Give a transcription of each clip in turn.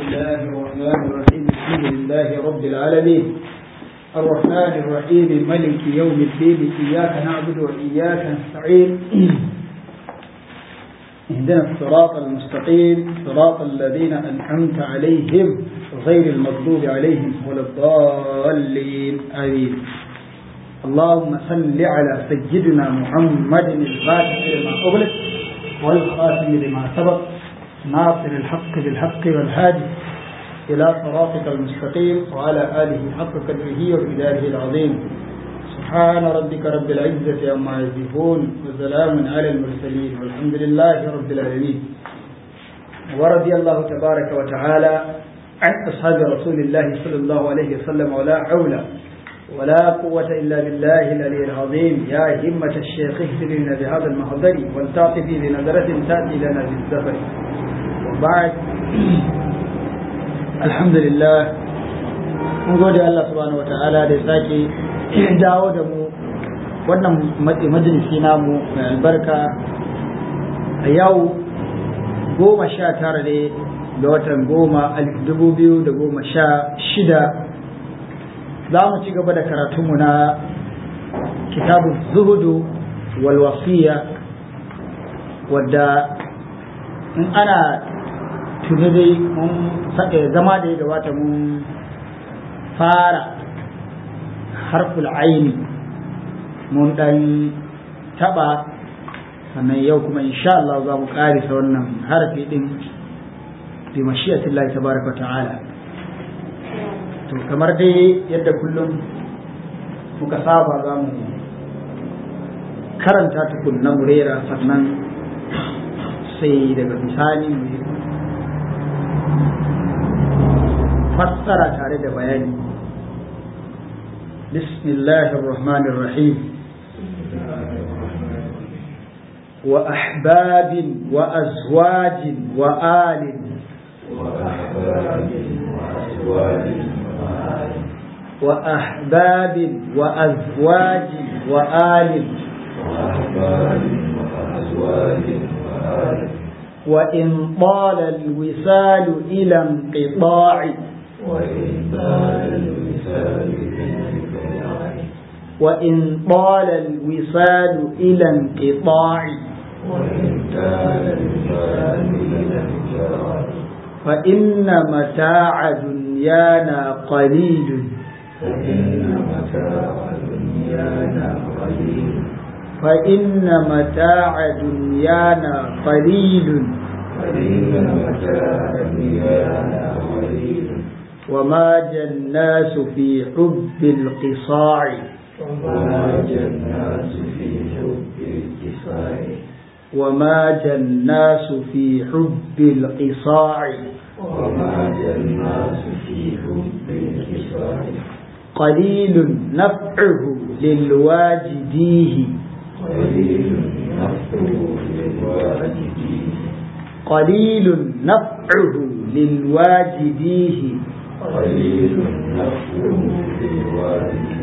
الله الرحمن الرحيم الحمد لله رب العالمين الرحمن الرحيم ملك يوم الدين إياك نعبد وإياك نستعين اهدنا الصراط المستقيم صراط الذين أنعمت عليهم غير المغضوب عليهم ولا الضالين آمين اللهم صل على سيدنا محمد الفاتح لما أغلق والخاتم لما سبق ناصر الحق بالحق والهادي إلى صراطك المستقيم وعلى آله حق قدره وبداره العظيم سبحان ربك رب العزة عما يصفون وسلام على المرسلين والحمد لله رب العالمين ورضي الله تبارك وتعالى عن أصحاب رسول الله صلى الله عليه وسلم ولا حول ولا قوة إلا بالله العلي العظيم يا همة الشيخ اهدنا بهذا المحضر ولتعطفي بنظرة تأتي لنا بالزفر وبعد الحمد لله mun gode Allah subhanahu wa ta'ala da ya sake dawo da mu wannan majalisi namu mai albarka a yau goma sha tara ne ga watan goma alif dubu biyu da goma sha shida za mu ci gaba da karatunmu na kitabun zuhudu wal wasiya wadda in ana tuni dai mun zama da ya gabata mun fara harful aini mun dan taba sannan yau kuma insha Allah za mu karisa wannan harafi din bi mashi'atillahi tabaraka ta'ala to kamar dai yadda kullum muka saba za mu karanta tukunna murera sannan sai daga bisani mu fassara tare da bayani bismillahir rahmanir rahim wa ahbabin wa azwajin wa alin وأحباب وأزواج وآل وإن طال الوصال إلى انقطاع وإن طال الوصال إلى انقطاع فإن متاع دنيانا قليل فإن متاع دنيانا قليل فإن متاع دنيانا قليل فإن متاع دنيانا قليل وما الناس في حب القصاع وما الناس في حب الكفاح وما الناس في حب القصاع وما الناس في حب الكفاح قليل نفعه للواجديه قليل نفعه للواجدين قليل نفعه للواجديه قليل نفعه للواجدين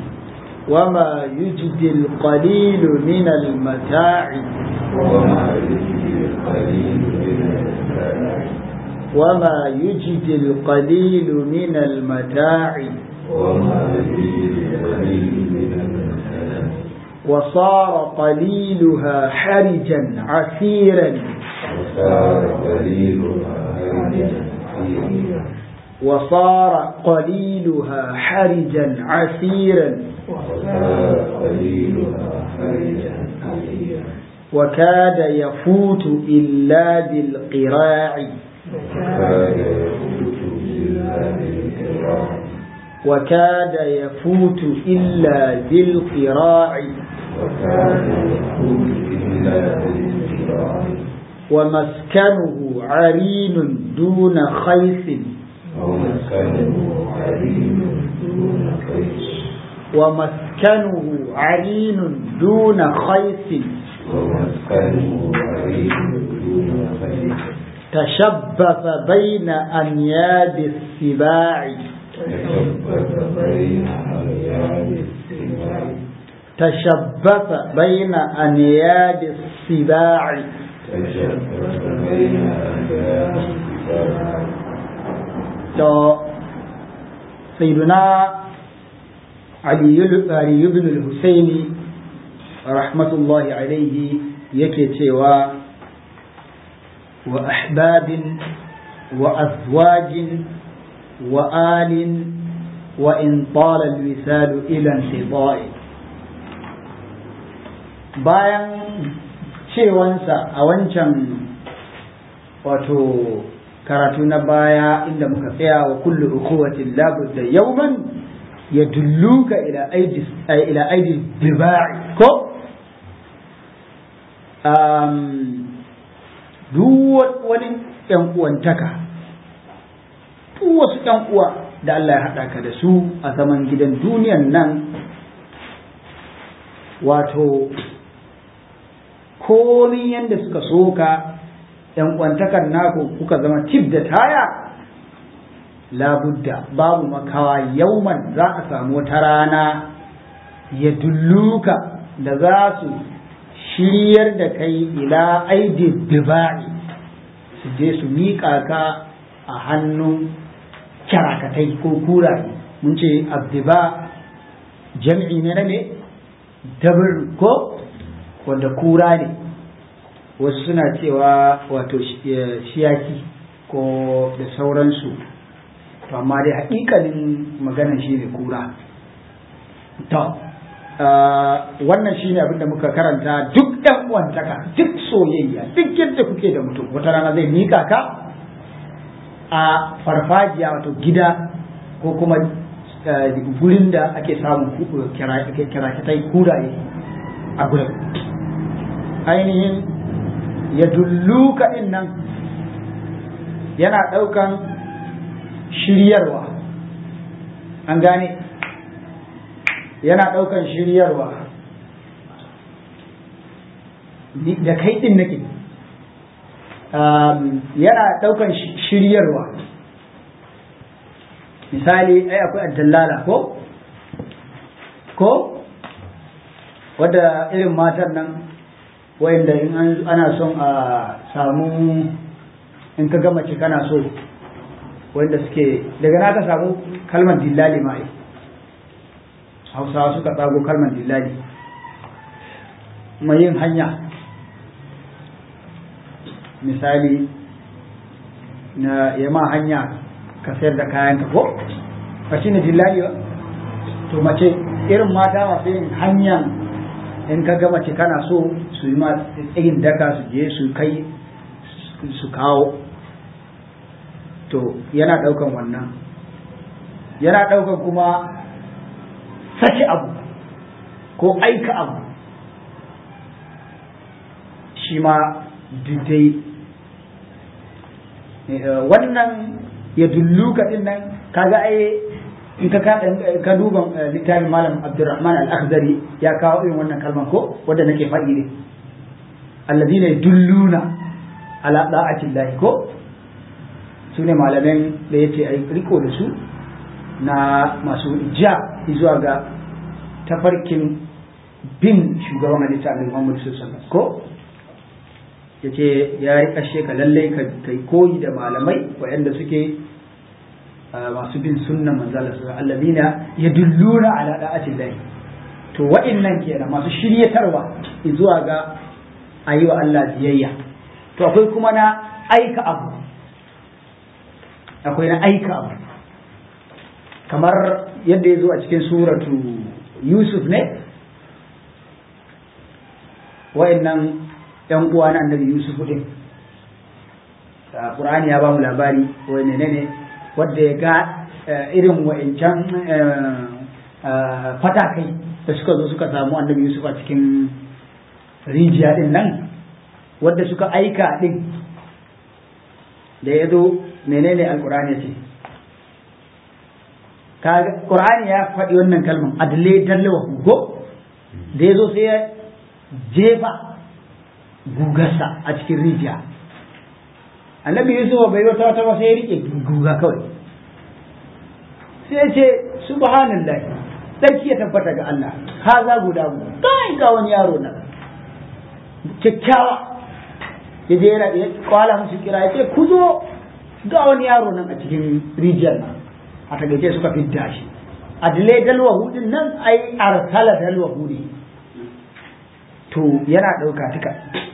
وما يجدي القليل من المتاع وما يجزي القليل من المتاع وما يجدي القليل من المتاع وما يجزي القليل من المتاع وصار قليلها حرجا عسيرا وصار قليلها هيجا حيا وصار قليلها حرجا عسيرا وصار قليلها هيجا حيا وكاد يفوت إلا بالقراع وكاد يفوت بالله الكرام وكاد يفوت إلا بالقراع وكان يفوت إلا بالكرام ومسكنه عرين دون خيف ومسكنه عليم دون قيس ومسكنه عرين دون خيف ومسكنه عليم دون قيس تشبث بين أنياب السباع تشبث بين أرياد السماء تشبث بين أنياب السباع تشبث بين أرياد السماء to sayyiduna ali ibn al-husaini rahmatullahi alaihi yake cewa wa ahbabin wa azwajin wa alin wa in tala al-wisalu ila intida'i bayan cewansa a wancan wato karatu na baya inda muka tsaya wa kullu ukhuwatin labudda yawman yadulluka ila aidi ila aidi dibai ko um duk wani yan uwantaka duk wasu yan uwa da Allah ya haɗa ka da su a zaman gidan duniyan nan wato komi yadda suka soka yan kwantakar naku kuka zama tip da taya labudda babu makawa yauman za a samu wata rana ya dulluka da za su shiryar da kai ila aidi diba'i su je su miƙa ka a hannun kyarakatai ko kuraye mun ce abdiba jam'i ne na me dabir ko wanda kura ne wasu suna cewa wato shiyaki ko da sauransu to amma dai haƙiƙanin maganan shi ne kura to wannan shi ne abinda muka karanta duk ɗan uwantaka duk soyayya duk yadda kuke da mutum wata rana zai mika ka a farfajiya wato gida ko kuma gurin da ake samun kirakitai kuraye a gurin ainihin ya dulluka ɗin nan yana ɗaukan shiryarwa an gane yana ɗaukan shiryarwa da kai ɗin nake yana ɗaukan shiryarwa misali ai akwai addallala ko ko wadda irin matan nan wayanda in ana son a samu in ka gama ce kana so wanda suke daga na ka samu kalmar dillali ma hausawa suka tsago kalmar dillali mai yin hanya misali na yama hanya ka sayar da kayan ka ko ka shi ne dillali ba to mace irin mata masu yin hanyar in ka ga mace kana so su yi ma tsayin daka su je su kai su kawo to yana ɗaukan wannan yana ɗaukan kuma sake abu ko aika abu shi ma dai wannan ya dulluka din nan kaga ai in ka ka duba littafin malam abdurrahman al-akhdari ya kawo irin wannan kalman ko wanda nake faɗi ne alladhina yadulluna ala da'ati llahi ko su ne malamin da yace ai riko da su na masu ja zuwa ga tafarkin bin shugaban halitta annabi Muhammad sallallahu alaihi ko yace ya rika sheka lalle ka kai koyi da malamai waɗanda suke masu bin sunnan manzala su alladina yadulluna ala da'ati llahi to wa'annan kenan masu shiryatarwa zuwa ga ayi wa Allah biyayya to akwai kuma na aika abu akwai na aika abu kamar yadda ya zo a cikin suratu Yusuf ne wa'annan yan uwa na annabi Yusuf din Qur'ani ya ba mu labari wani ne ne wadda ya ga irin wa'incan fatakai da suka zo suka samu annabi Yusuf a cikin rijiya din nan wadda suka aika din da ya zo menene alkur'ani ya ce Qur'ani ya faɗi wannan kalman adle dallawa ko da ya zo sai ya jefa gugarsa a cikin rijiya annabi yusuf bai wata wata ba sai ya rike guga kawai sai ya ce subhanallah sarki ya tabbata ga Allah haza guda mu kai ga wani yaro na kyakkyawa ya je yana ya kwala musu kira ya ce ku zo ga wani yaro nan a cikin rijiyar nan a tagaice suka fidda shi adilai dalwa hudin nan ai arsala dalwa hudi to yana ɗauka tuka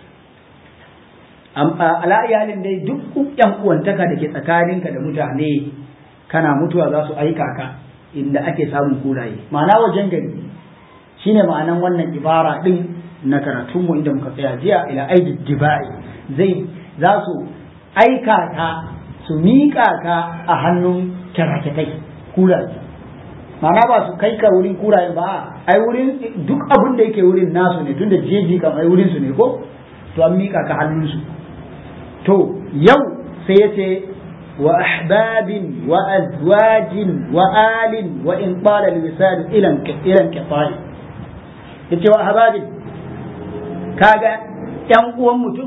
ala iyalin dai duk yan uwantaka da ke tsakaninka da mutane kana mutuwa za su aika ka inda ake samun kuraye ma'ana wajen gari shine ma'anan wannan ibara din na karatunmu inda muka tsaya jiya ila aidi dibai zai za su aika ka su miƙa ka a hannun kyarketai kuraye ma'ana ba su kai ka wurin kuraye ba ai wurin duk abin da yake wurin nasu ne tunda jeji kam ai wurin su ne ko to an miƙa ka hannun su to yau sai ya ce wa ahbabin wa azwajin wa alin wa in qala lisan ilan ilan qita'i yace wa ahbabin kaga yan uwan mutum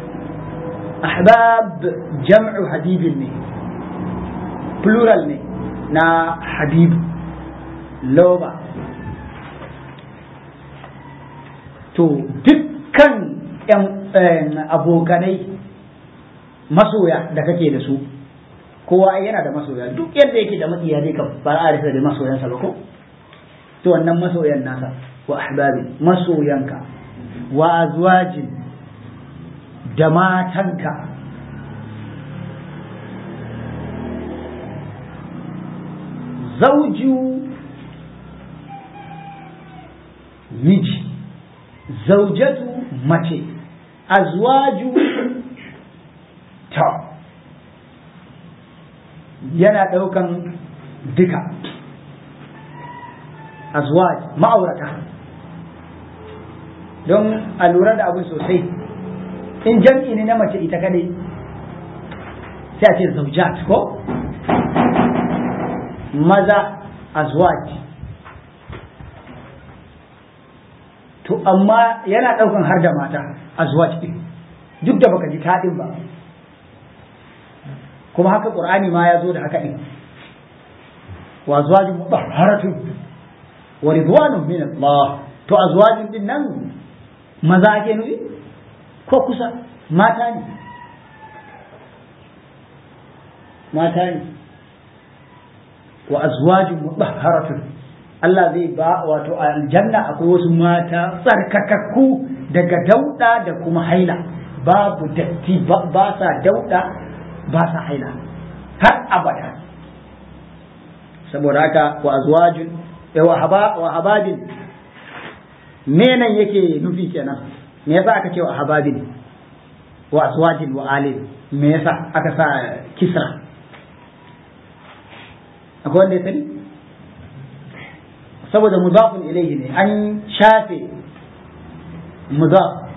ahbab jam'u habibin ne plural ne na habibu loba to dukkan yan abokanai masoya da kake da su kowa yana da masoya duk yadda yake da matsiya dai kam ba a rasa da masoyansa ba ko to wannan masoyan nasa wa ahbabi masoyanka wa azwajin da matanka zauju miji zaujatu mace azwaju ta yana ɗaukan duka azwaj ma'aurata don a lura da abin sosai in jam'i ne na mace ita kadai sai a ce zaujat ko maza azwaj to amma yana ɗaukan har da mata azwaj ɗin duk da baka ji taɗin ba kuma haka ƙur'ani ma ya zo da haka ɗin wa azwajin mutahharatun wa ridwanun min Allah to azwajin din nan maza ake nufi ko kusa mata ne mata ne wa azwajin mutahharatun Allah zai ba wato aljanna akwai wasu mata tsarkakakku daga dauda da kuma haila babu datti ba sa dauda ba sa haila har abada saboda haka wa azwajin wa haba wa hababin me nan yake nufi kenan me yasa aka ce wa hababin wa azwajin wa alin me yasa aka sa kisra akwai wanda ya sani saboda mudafun ilaihi ne an shafe mudaf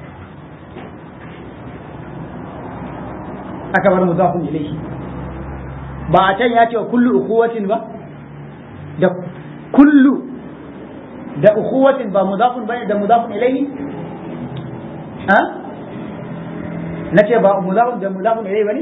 aka bar mudafun ilaihi ba a can ya ce wa kullu ukuwatin ba da kullu da ukuwatin ba mudafun bane da mudafun ilaihi ha na ce ba mudafun da mudafun ilaihi bane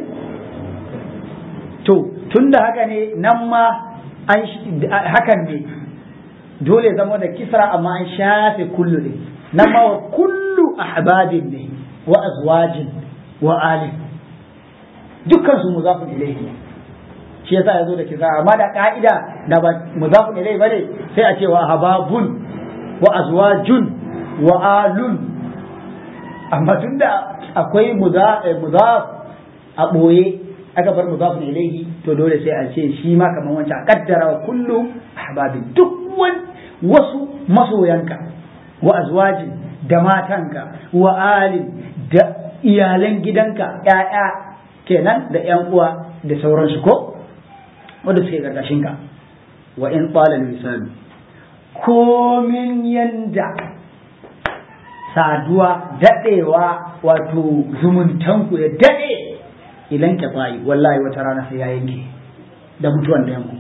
to tunda haka ne nan ma an hakan ne dole zama da kisra amma an shafe kullu ne nan ma wa kullu ahbabin ne wa azwajin wa ali dukkan su mudafun ilaihi shi yasa yazo da kisra amma da ka'ida da ba mudafun ilaihi bane sai a ce wa hababun wa azwajun wa alun amma tunda akwai mudaf a boye aka bar mudafun ilaihi to dole sai a ce shi ma kamar wancan a kaddara wa kullu ahbabin duk wasu masoyanka wa azwajin da matanka wa alin da iyalan gidanka ‘ya'ya kenan da ‘yan uwa da sauransu ko wanda suke ka wa in ƙwalar misali komin yanda saduwa daɗewa wato zumuntanku ya daɗe ilan ka wallahi wata rana sai ya yanke da mutuwan da yanku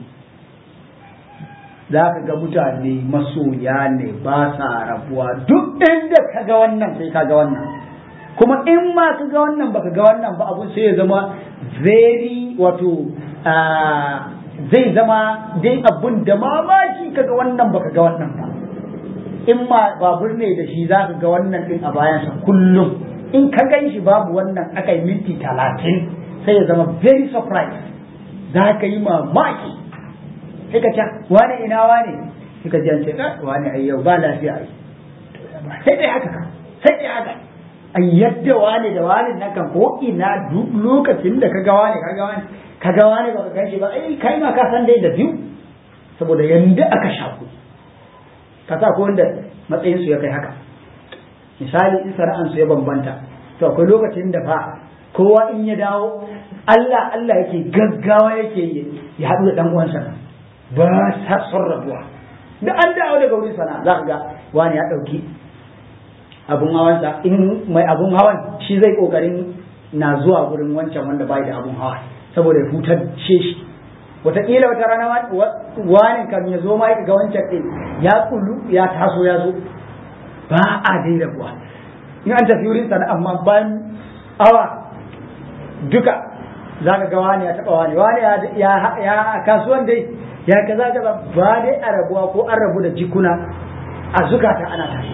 za ka ga mutane masoya ne ba sa rabuwa duk inda ka ga wannan sai ka ga wannan kuma in ma ka ga wannan baka ga wannan ba abun sai ya zama very wato zai zama dai abun da mamaki ka ga wannan baka ga wannan ba in ma babur ne da shi za ka ga wannan din a bayansa kullum in ka gan shi babu wannan aka yi minti talatin sai ya zama very surprised za ka yi mamaki sai ka ce wane ina wane sai ka ji an ce wane ai yau ba lafiya ai sai dai haka sai dai haka a yadda wane da wane na kan ko ina duk lokacin da ka ga wane ka ga wane ka ga wane ba ka gan shi ba ai kai ma ka san dai da biyu saboda yanda aka shaku ka sa ko wanda matsayin su ya kai haka misali in sana'an su ya bambanta to akwai lokacin da fa kowa in ya dawo Allah Allah yake gaggawa yake ya haɗu da dan uwansa ba sa son rabuwa da an dawo daga wurin sana'a za ka ga wani ya ɗauki abun hawansa in mai abun hawan shi zai kokarin na zuwa gurin wancan wanda bai da abun hawa saboda ya hutar shi wataƙila wata rana wani kan ya zo ma ga wancan ɗin ya kullu ya taso ya zo ba a dai rabuwa in an tafi wurin sana amma bayan awa duka za ka ga wani ya taɓa wani wani ya kasuwan dai ya kaza kaza ba dai a rabuwa ko an rabu da jikuna a zukata ana tafi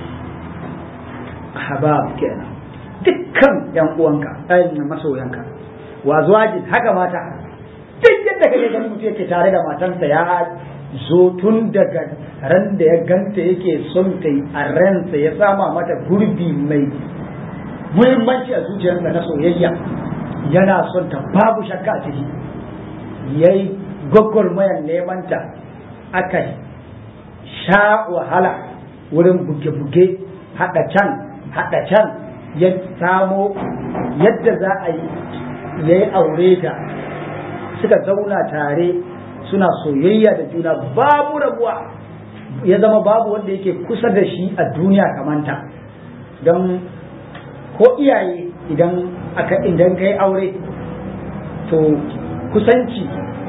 habab kenan dukkan yan uwanka ɗayan masoyanka wa zuwajin haka mata duk yadda kake ganin mutum yake tare da matansa ya zo tun daga ran da ya ganta yake son ta a ransa ya sama mata gurbi mai muhimmanci a zuciyarsa na soyayya yana son ta babu shakka a ciki ya yi gwagwarmayar nemanta aka sha wahala wurin buge-buge haɗa can haɗa can ya samo yadda za a yi ya yi aure ta suka zauna tare suna soyayya da juna babu rabuwa ya zama babu wanda yake kusa da shi a duniya kamanta don ko iyaye idan aka idan kai aure to kusanci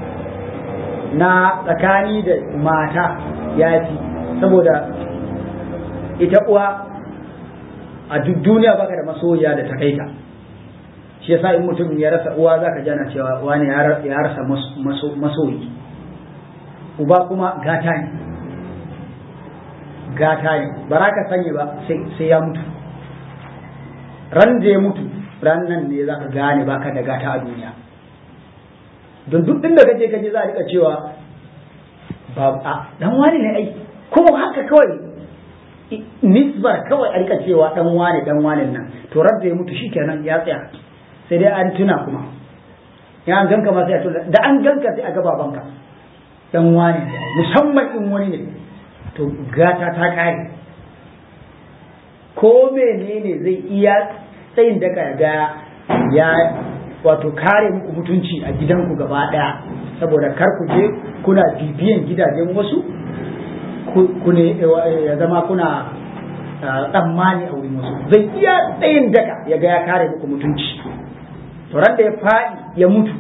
na tsakani da mata ya fi saboda ita uwa a duk duniya baka da masoyiya da ta kai ta shi yasa in mutum ya rasa uwa zaka jana cewa wani ya rasa masoyi uba kuma gata ne gata ne ba za ka sani ba sai ya mutu ran da ya mutu ran nan ne za ka gane baka da gata a duniya don duk inda kaje kaje za a rika cewa ba a dan wani ne ai ko haka kawai nisbar kawai a rika cewa dan wani dan wani nan to ran da ya mutu shikenan ya tsaya sai dai an tuna kuma ya an ganka ma sai a tuna da an ganka sai a ga babanka dan wani musamman in wani ne to gata ta kare ko menene zai iya tsayin daga ga ya wato kare muku mutunci a gidanku gaba daya saboda kar ku je kuna bibiyan gidajen wasu ku ne ya zama kuna tsammani a wurin wasu zai iya tsayin daga ya ga ya kare muku mutunci to ran da ya faɗi ya mutu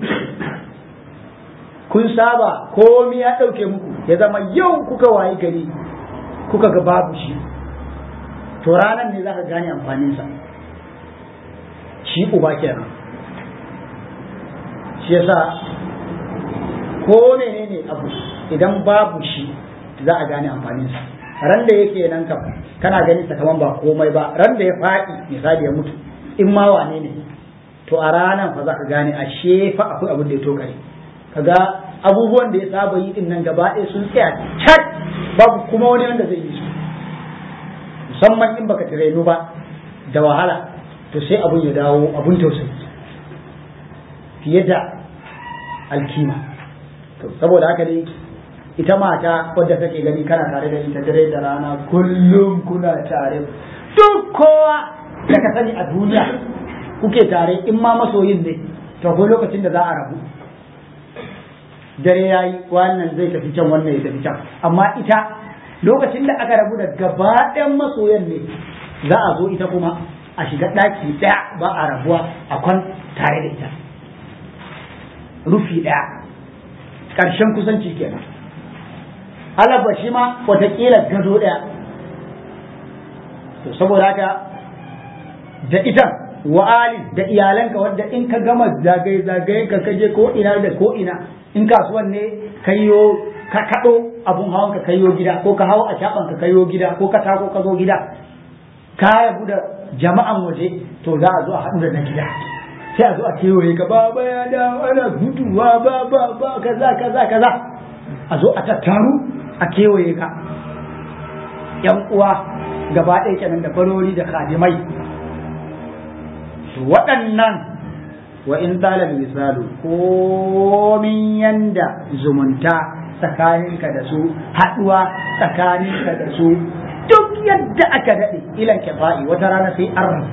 kun saba komi ya ɗauke muku ya zama yau kuka wayi gari kuka ga babu shi to ranar ne za ka gane amfaninsa shi uba kenan shi yasa ko menene abu idan babu shi za a gane amfaninsa ran da yake nan kam kana ganin sa kaman ba komai ba ran da ya faɗi misali ya mutu in ma wane ne to a ranar fa za ka gane a shefa akwai abin da ya tokare kaga abubuwan da ya saba yi din nan gaba ɗaya sun tsaya cat babu kuma wani wanda zai yi su musamman in baka tirenu ba da wahala to sai abun ya dawo abun tausayi fiye da alkima to saboda haka dai ita mata wadda kake gani kana tare da ita dare da rana kullum kuna tare duk kowa da ka sani a duniya kuke tare in ma masoyin ne to akwai lokacin da za a rabu dare ya yi wannan zai tafi can wannan ya tafi can amma ita lokacin da aka rabu da gaba ɗayan masoyan ne za a zo ita kuma a shiga ɗaki ɗaya ba a rabuwa a kwan tare da ita rufi ɗaya ƙarshen kusanci kenan alaba shi ma watakila gado ɗaya to saboda haka da ita wa'ali da iyalanka wadda in ka gama zagaye-zagaye ka kaje ko ina da ko ina in kasuwan ne kayo ka kaɗo abun hawan ka kayo gida ko ka hau a shaɓan ka kayo gida ko ka tako ka zo gida ka yabu da jama'an waje to za a zo a haɗu da na gida sai a zo a kewaye ka ba ba ya da ana guduwa ba ba ba kaza kaza kaza a zo a tattaru a kewaye ka yan uwa gaba ɗaya kenan da farori da khadimai waɗannan wa in talal misalu komin yanda zumunta tsakaninka da su haɗuwa tsakaninka da su duk yadda aka daɗe ilan kifa'i wata rana sai an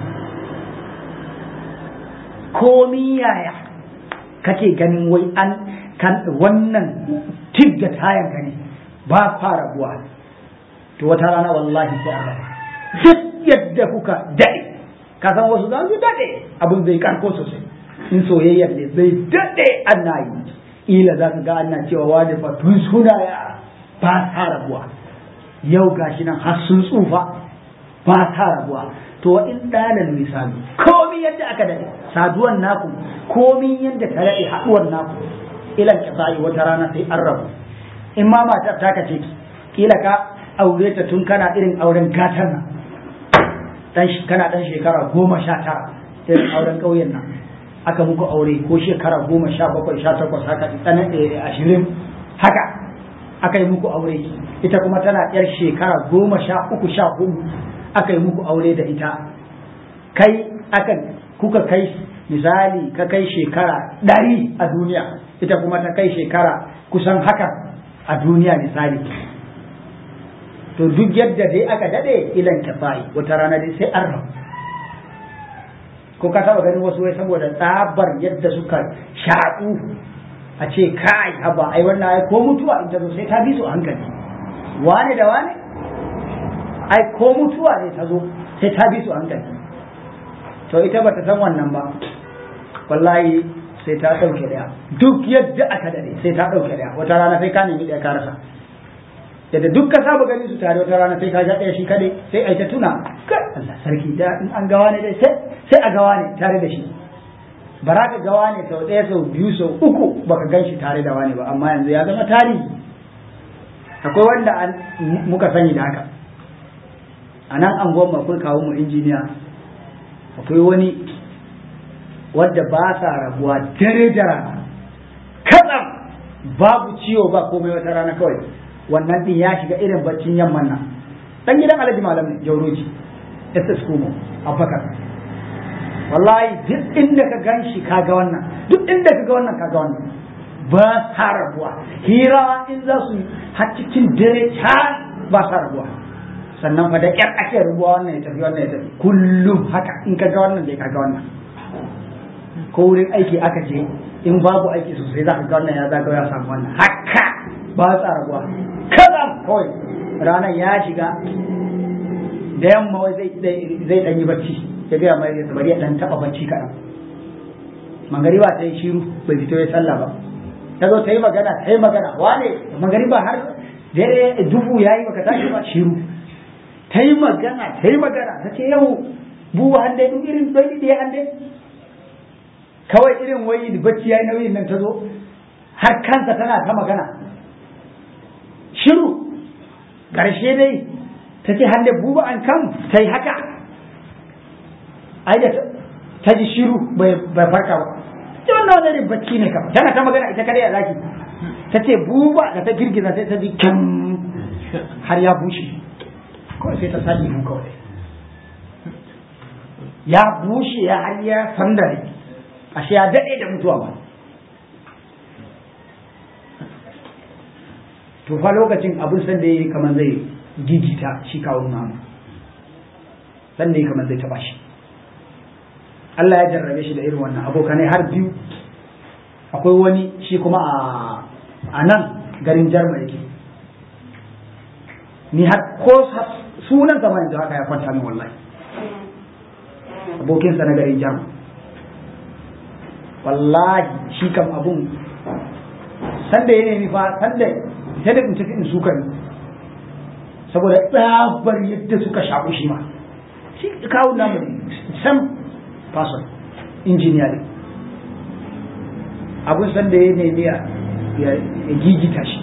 komi yaya kake ganin wai an kan wannan tig da tayan ka ne ba fara buwa to wata rana wallahi sai an raba duk yadda kuka daɗe ka san wasu za su daɗe abin zai karko sosai in soyayyar ne zai daɗe ana yi ila za ka ga ana cewa wani fa tun suna ya ba ta rabuwa yau gashi nan har sun tsufa ba ta rabuwa to wa in ɗalan misali komi yadda aka daɗe saduwan naku komi yadda ta daɗe haɗuwar naku ilan ka sa'i wata rana sai an rabu in ma matar ta kace kila ka aure ta tun kana irin auren gatan nan dan kana dan shekara goma sha tara irin auren ƙauyen nan aka muku aure ko shekara goma sha bakwai sha takwas haka tsana ashirin haka aka yi muku aure ita kuma tana yar shekara goma sha uku sha hudu aka yi muku aure da ita kai aka kuka kai misali ka kai shekara ɗari a duniya ita kuma ta kai shekara kusan haka a duniya misali to duk yadda dai aka daɗe ilan tafayi wata rana dai sai an rabu ko ka taba ganin wasu wai saboda tsabar yadda suka shaɗu a ce kai haba ai wannan ai ko mutuwa in ta zo sai ta bi su a hankali wane da wane ai ko mutuwa ne ta zo sai ta bi su a hankali to ita bata san wannan ba wallahi sai ta ɗauke daya duk yadda aka dade sai ta ɗauke daya wata rana sai ka nemi ɗaya ka rasa yadda duk ka saba gani su tare wata rana sai ka ja ɗaya shi kadai sai ai ta tuna kai Allah sarki da in an gawa ne dai sai sai a gawa ne tare da shi ba za ka gawa ne sau ɗaya sau biyu sau uku baka gan shi tare da wani ba amma yanzu ya zama tarihi akwai wanda muka sani da haka a nan an goma akwai kawo mu injiniya akwai wani wadda ba sa rabuwa dare da rana katsam babu ciwo ba komai wata rana kawai wannan din ya shiga irin baccin yamman nan dan gidan alhaji malam ne jauroji ss kumo abubakar wallahi duk inda ka gan shi kaga wannan duk inda ka ga wannan kaga wannan ba sa rabuwa hira in za su har cikin dare can ba sa rabuwa sannan fa da ƙyar ake rubuwa wannan ya tafi wannan ya tafi kullum haka in ka ga wannan zai ka ga wannan ko wurin aiki aka je in babu aiki sosai za ka ga wannan ya zaga ya samu wannan haka ba sa rabuwa kaza kawai ranar ya shiga da yamma wai zai zai dan yi bacci ya gaya mai ya bari ya dan taba bacci kaɗan magariba ta yi shiru bai fito ya sallah ba ta zo ta yi magana ta yi magana wane magariba har dare dubu ya yi baka tashi ba shiru ta yi magana ta yi magana ta ce yau buwa hande duk irin bai da hande kawai irin wai bacci ya yi nauyin nan ta zo har kansa tana ta magana shiru ƙarshe dai ta ce hande buba an kan ta yi haka ai da ta ji shiru bai farka ba ta wannan wani bacci ne kam tana ta magana ita kadai a zaki ta ce buba da ta girgiza sai ta ji kyan har ya bushe kawai sai ta sake mu kawai ya bushe ya har ya sandare ashe ya daɗe da mutuwa ba to fa lokacin abin san da yayi kamar zai gigita shi kawo namu san da yayi kamar zai taba shi Allah ya jarrabe shi da irin wannan abokanai har biyu akwai wani shi kuma a a nan garin jarma yake ni har ko sunan zama yanzu haka ya kwanta min wallahi abokinsa na garin jarma wallahi shi kam abun sanda ya nemi fa sanda sai da in tafi in suka ni saboda tsabar yadda suka shaƙu shi ma shi kawo namu sam person engineering abun sanda ya nemi ya gigita shi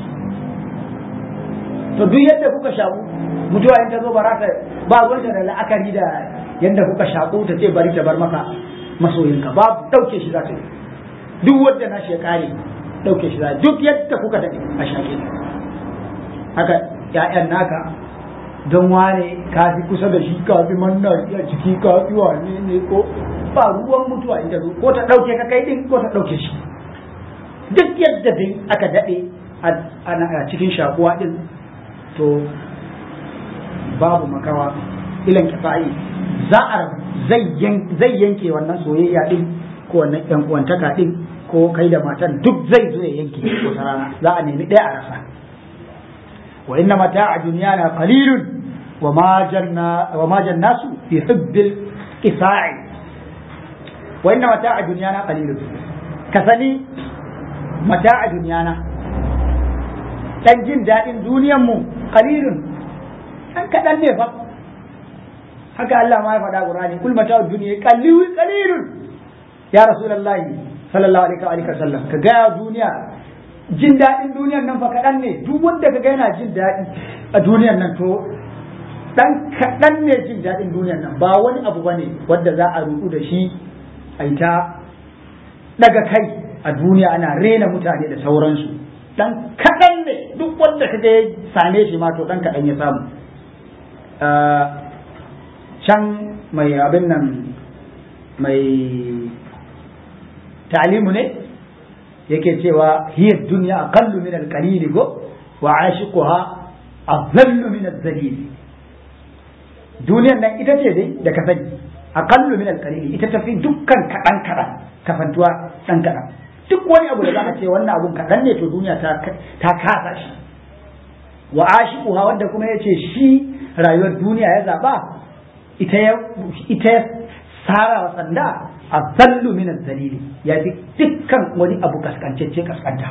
to duk yadda kuka shaƙu mutuwa in ta zo ba ta ba ruwanta da la'akari da yadda kuka shaƙu ta ce bari ta bar maka masoyinka babu ɗauke shi za ta yi duk wanda na shi ya kare ɗauke shi za duk yadda kuka daɗe a shaƙe haka ‘ya'yan naka don wane ka fi kusa da shi ka fi manna a ciki ka fi wane ne ko ba ruwan mutuwa ita zo ko ta ɗauke ka kai ɗin ko ta ɗauke shi duk yadda din aka daɗe a cikin shakuwa ɗin to babu makawa ilan kifa'i za a zai yanke wannan soyayya ɗin ko wannan ‘yan uwantaka ɗin ko kai da matan duk zai zo ya yanke ko rana za a nemi ɗaya a rasa wa inna mata'a dunyana qalilun wa ma janna wa ma jannasu fi hubbil isa'i wa inna mata'a dunyana qalilun kasani mata'a dunyana dan jin dadin duniyan mu qalilun dan kadan ne fa haka Allah ma ya faɗa Qur'ani kul mata'u dunya qalilun qalilun ya rasulullahi sallallahu alaihi wa sallam ka ga duniya jin daɗin duniyar nan fa kaɗan ne duk wanda ka ga yana jin daɗi a duniyar nan to dan kaɗan ne jin daɗin duniyar nan ba wani abu ba ne wanda za a rudu da shi a yi ta daga kai a duniya ana rena mutane da sauransu dan kaɗan ne duk wanda ka ga ya same shi ma to dan kaɗan ya samu can mai abin nan mai ta'limu ne yake cewa hiya dunya aqallu min al-qalil go wa ashiquha adallu min al-zalil duniyar nan ita ce dai da ka sani aqallu min al-qalil ita tafi dukkan kadan kadan kafantuwa dan kadan duk wani abu da za a ce wannan abun kadan ne to duniya ta ta kasa shi wa ashiquha wanda kuma yace shi rayuwar duniya ya zaba ita ya ita sara wa sanda azallu min zalili ya fi dukkan wani abu kaskancecce kaskanta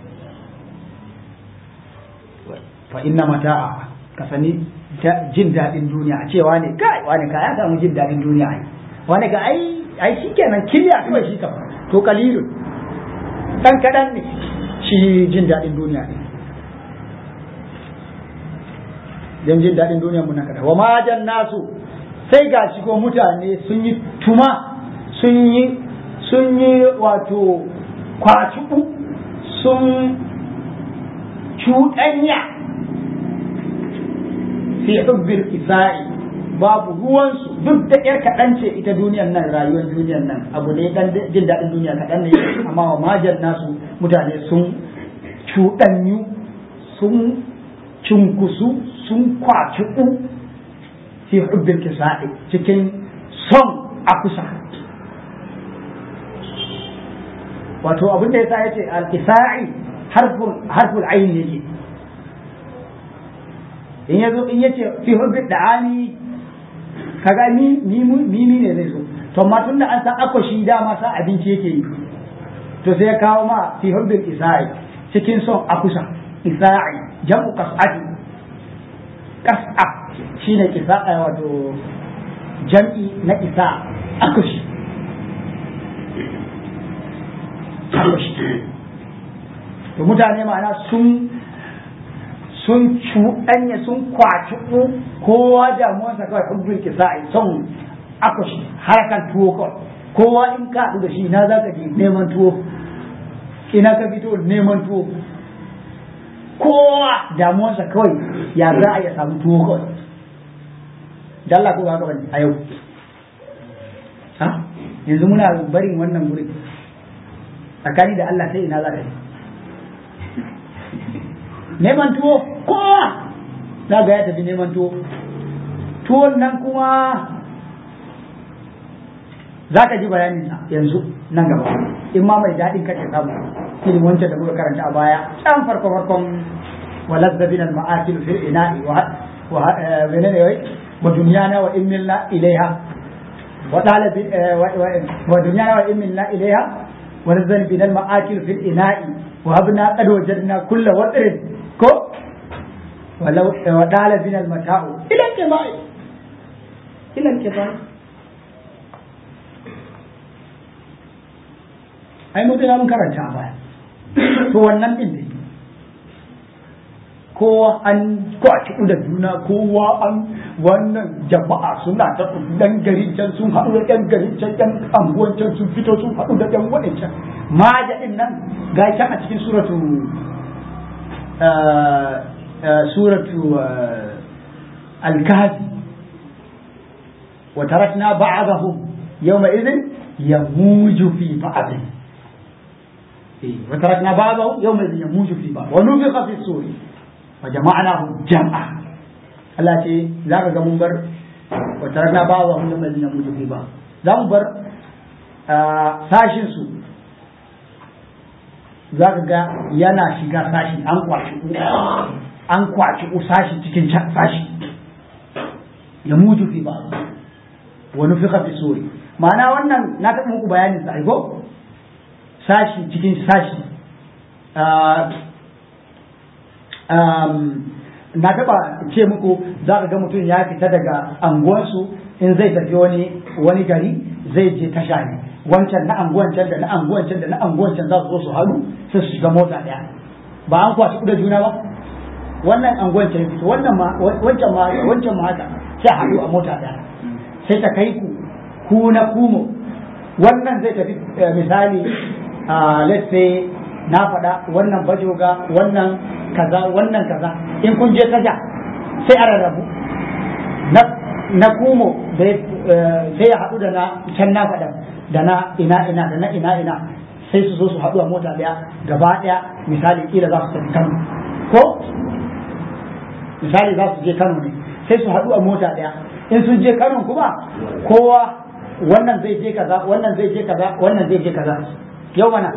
fa inna mata'a ka sani jin daɗin duniya a cewa ne kai wani ka ya samu jin daɗin duniya ai wani ka ai ai shikenan kiliya kawai shi ka to kalilun dan kadan ne shi jin daɗin duniya ne dan jin daɗin duniya mun kada wa ma nasu sai ga shi ko mutane sun yi tuma sun yi sun yi wato kwaciku sun cuɗanya fi hubbil isa'i babu ruwansu duk da ƴar kaɗan ce ita duniyan nan rayuwar duniyan nan abu ne dan jin daɗin duniya kaɗan ne amma wa majan nasu mutane sun cuɗanyu sun cunkusu sun kwaciku fi hubbil kisa'i cikin son a kusa wato abin da yasa yace al-kisa'i harful harful ayn yake in yazo in yace fi hubbil da'ani kaga ni ni ni ne zai zo to amma tunda an san akwashi dama sa abinci yake yi to sai ya kawo ma fi hubbil isa'i cikin son a kusa isa'i jam'u qas'ati qas'a shine kisa'a wato jam'i na isa akushi akushi to mutane ma'ana sun sun cuɗanya sun kwaci kowa damuwarsa kawai hubbin kisa'i son akushi harkan tuwo kawai kowa in ka haɗu da shi na za ka je neman tuwo ina ka fito neman tuwo kowa damuwarsa kawai ya za a ya samu tuwo kawai da Allah ko ba haka bane a yau ha yanzu muna barin wannan guri tsakani da Allah sai ina za ka yi neman tuwo kowa za ga ya tafi neman tuwo tuwon nan kuma za ka ji bayanin yanzu nan gaba in ma mai daɗin kake samu irin wancan da muka karanta a baya can farko farkon walazza bin al-ma'akil fil ina'i wa wa menene wai wa dunyana wa immilna ilaiha wa talab wa dunyana wa immilna ilaiha wa nazzal bin al-ma'akil fil ina'i wa habna qad wajadna kulla wadrin ko walau wa talab bin al-mata'u ila kibai ila kibai ai mutum ya mun karanta a baya to wannan din ne kowa an kwaci da juna kowa an wannan jama'a suna ta dan garin can sun haɗu da ɗan garin can ɗan anguwan can sun fito sun haɗu da ɗan waɗancan maja ɗin nan ga can a cikin suratu suratu al-kahfi wa tarakna ba'dahum yawma idhin yamuju fi ba'd وتركنا بعضهم يومئذ يموج في بعض ونفخ في الصور وجمعناهم جمعا Allah ce za ka ga mun bar wa tarakna ba wa hundun mai zina mutu ba za mu bar sashin su za ka ga yana shiga sashi an kwashi an kwashi sashi cikin sashi ya mutu fi ba wa nufiqa fi suri ma'ana wannan na taɓa muku bayanin sa aiko sashi cikin sashi na taba ce muku za ka ga mutum ya fita daga anguwansu in zai tafi wani wani gari zai je tasha ne wancan na anguwan can da na anguwan can da na anguwan can za su zo su haɗu sai su shiga mota ɗaya ba an kwashi da juna ba wannan anguwan can fito wannan ma wancan ma wancan ma haka sai haɗu a mota ɗaya sai ta kai ku ku na kumo wannan zai tafi misali let's say na faɗa wannan bajoga wannan kaza wannan kaza in kun je tasha sai a rarrabu na kumo sai ya haɗu da na can na faɗa da na ina ina da na ina ina sai su zo su haɗu a mota ɗaya gaba ɗaya misali kila za su tafi kano ko misali za su je kano ne sai su haɗu a mota ɗaya in sun je kano kuma kowa wannan zai je kaza wannan zai je kaza wannan zai je kaza yau mana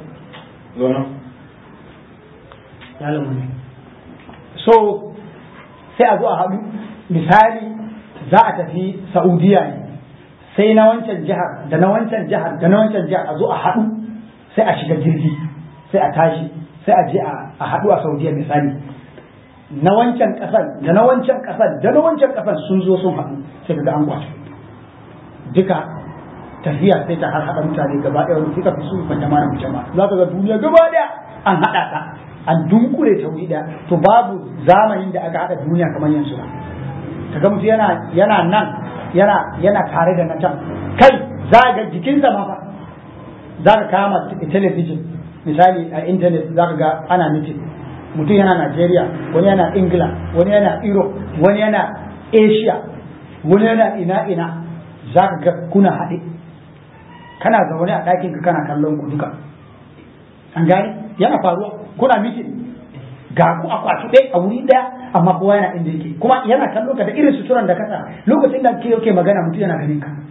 so sai a zo a haɗu misali za a tafi saudiya ne sai na wancan jihar da na wancan jihar da na wancan jihar a zo a haɗu sai a shiga jirgi sai a tashi sai a je a haɗu a saudiya misali na wancan ƙasar da na wancan ƙasar da na wancan ƙasar sun zo sun haɗu sai ka ga an kwato duka tafiya sai ta har haɗa mutane gaba ɗaya wani suka fi su ban jama'a jama'a za ka ga duniya gaba ɗaya an haɗa ta an dunkule ta wuri ɗaya to babu zamanin da aka haɗa duniya kamar yanzu ba kaga mutum yana yana nan yana yana tare da na can kai za ga jikinsa ma fa za ka kama talabijin misali a intanet za ka ga ana mitin mutum yana Najeriya wani yana Ingila wani yana Europe wani yana Asia wani yana ina ina za ka ga kuna haɗe kana zaune a ɗakin ka kana kallon ku duka an gane yana faruwa kuna mitin ga ku a kwashi ɗaya a wuri ɗaya amma kowa yana inda yake kuma yana kallon ka da irin suturan da kasa lokacin da ke yake magana mutum yana ganin ka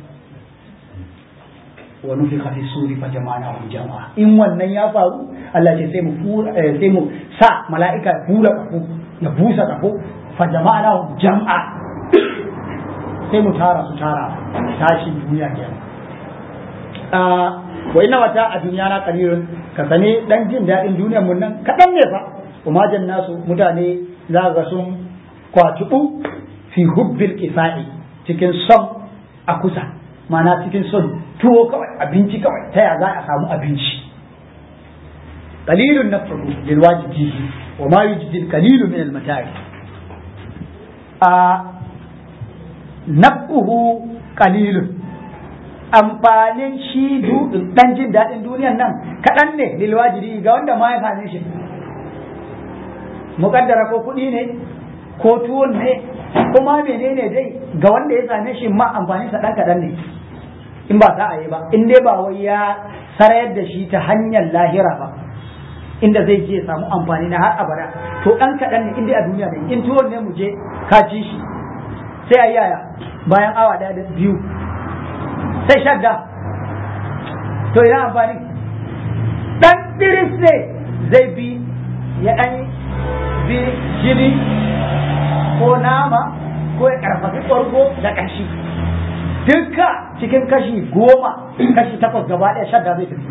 wa nufika fi suri fa jama'na hum jama'a in wannan ya faru Allah ce sai mu fura sai mu sa mala'ika fura kafo ya busa kafo fa jama'na hum jama'a sai mu tara su tara tashin duniya kenan wa inna wata a duniya na kalilun ka sane dan jin daɗin duniyar mun nan kaɗan ne fa umajan nasu mutane za ga sun kwatuɓu fi hubbil kifa'i cikin son a kusa mana cikin son tuwo kawai abinci kawai ta ya za a samu abinci qalilun nafsuhu lil wajibihi wa ma yujdi qalilu min al mata'i a nafsuhu qalilun amfanin shi dan jin daɗin duniyan nan kaɗan ne lil wajibi ga wanda ma ya same shi muƙaddara ko kuɗi ne ko tuwon ne kuma menene dai ga wanda ya same shi ma amfanin sa ɗan kaɗan ne in ba za a yi ba in dai ba wai ya sarayar da shi ta hanyar lahira ba inda zai je samu amfani na har abada to ɗan kaɗan ne in dai a duniya ne in tuwon ne mu je ka ci shi sai a yaya bayan awa ɗaya da biyu sai shadda to ina amfani ɗan diris ne zai bi ya ɗan bi jini ko nama ko ya ƙarfafi ɓargo da ƙashi duka cikin kashi goma kashi takwas gaba ɗaya shadda zai tafi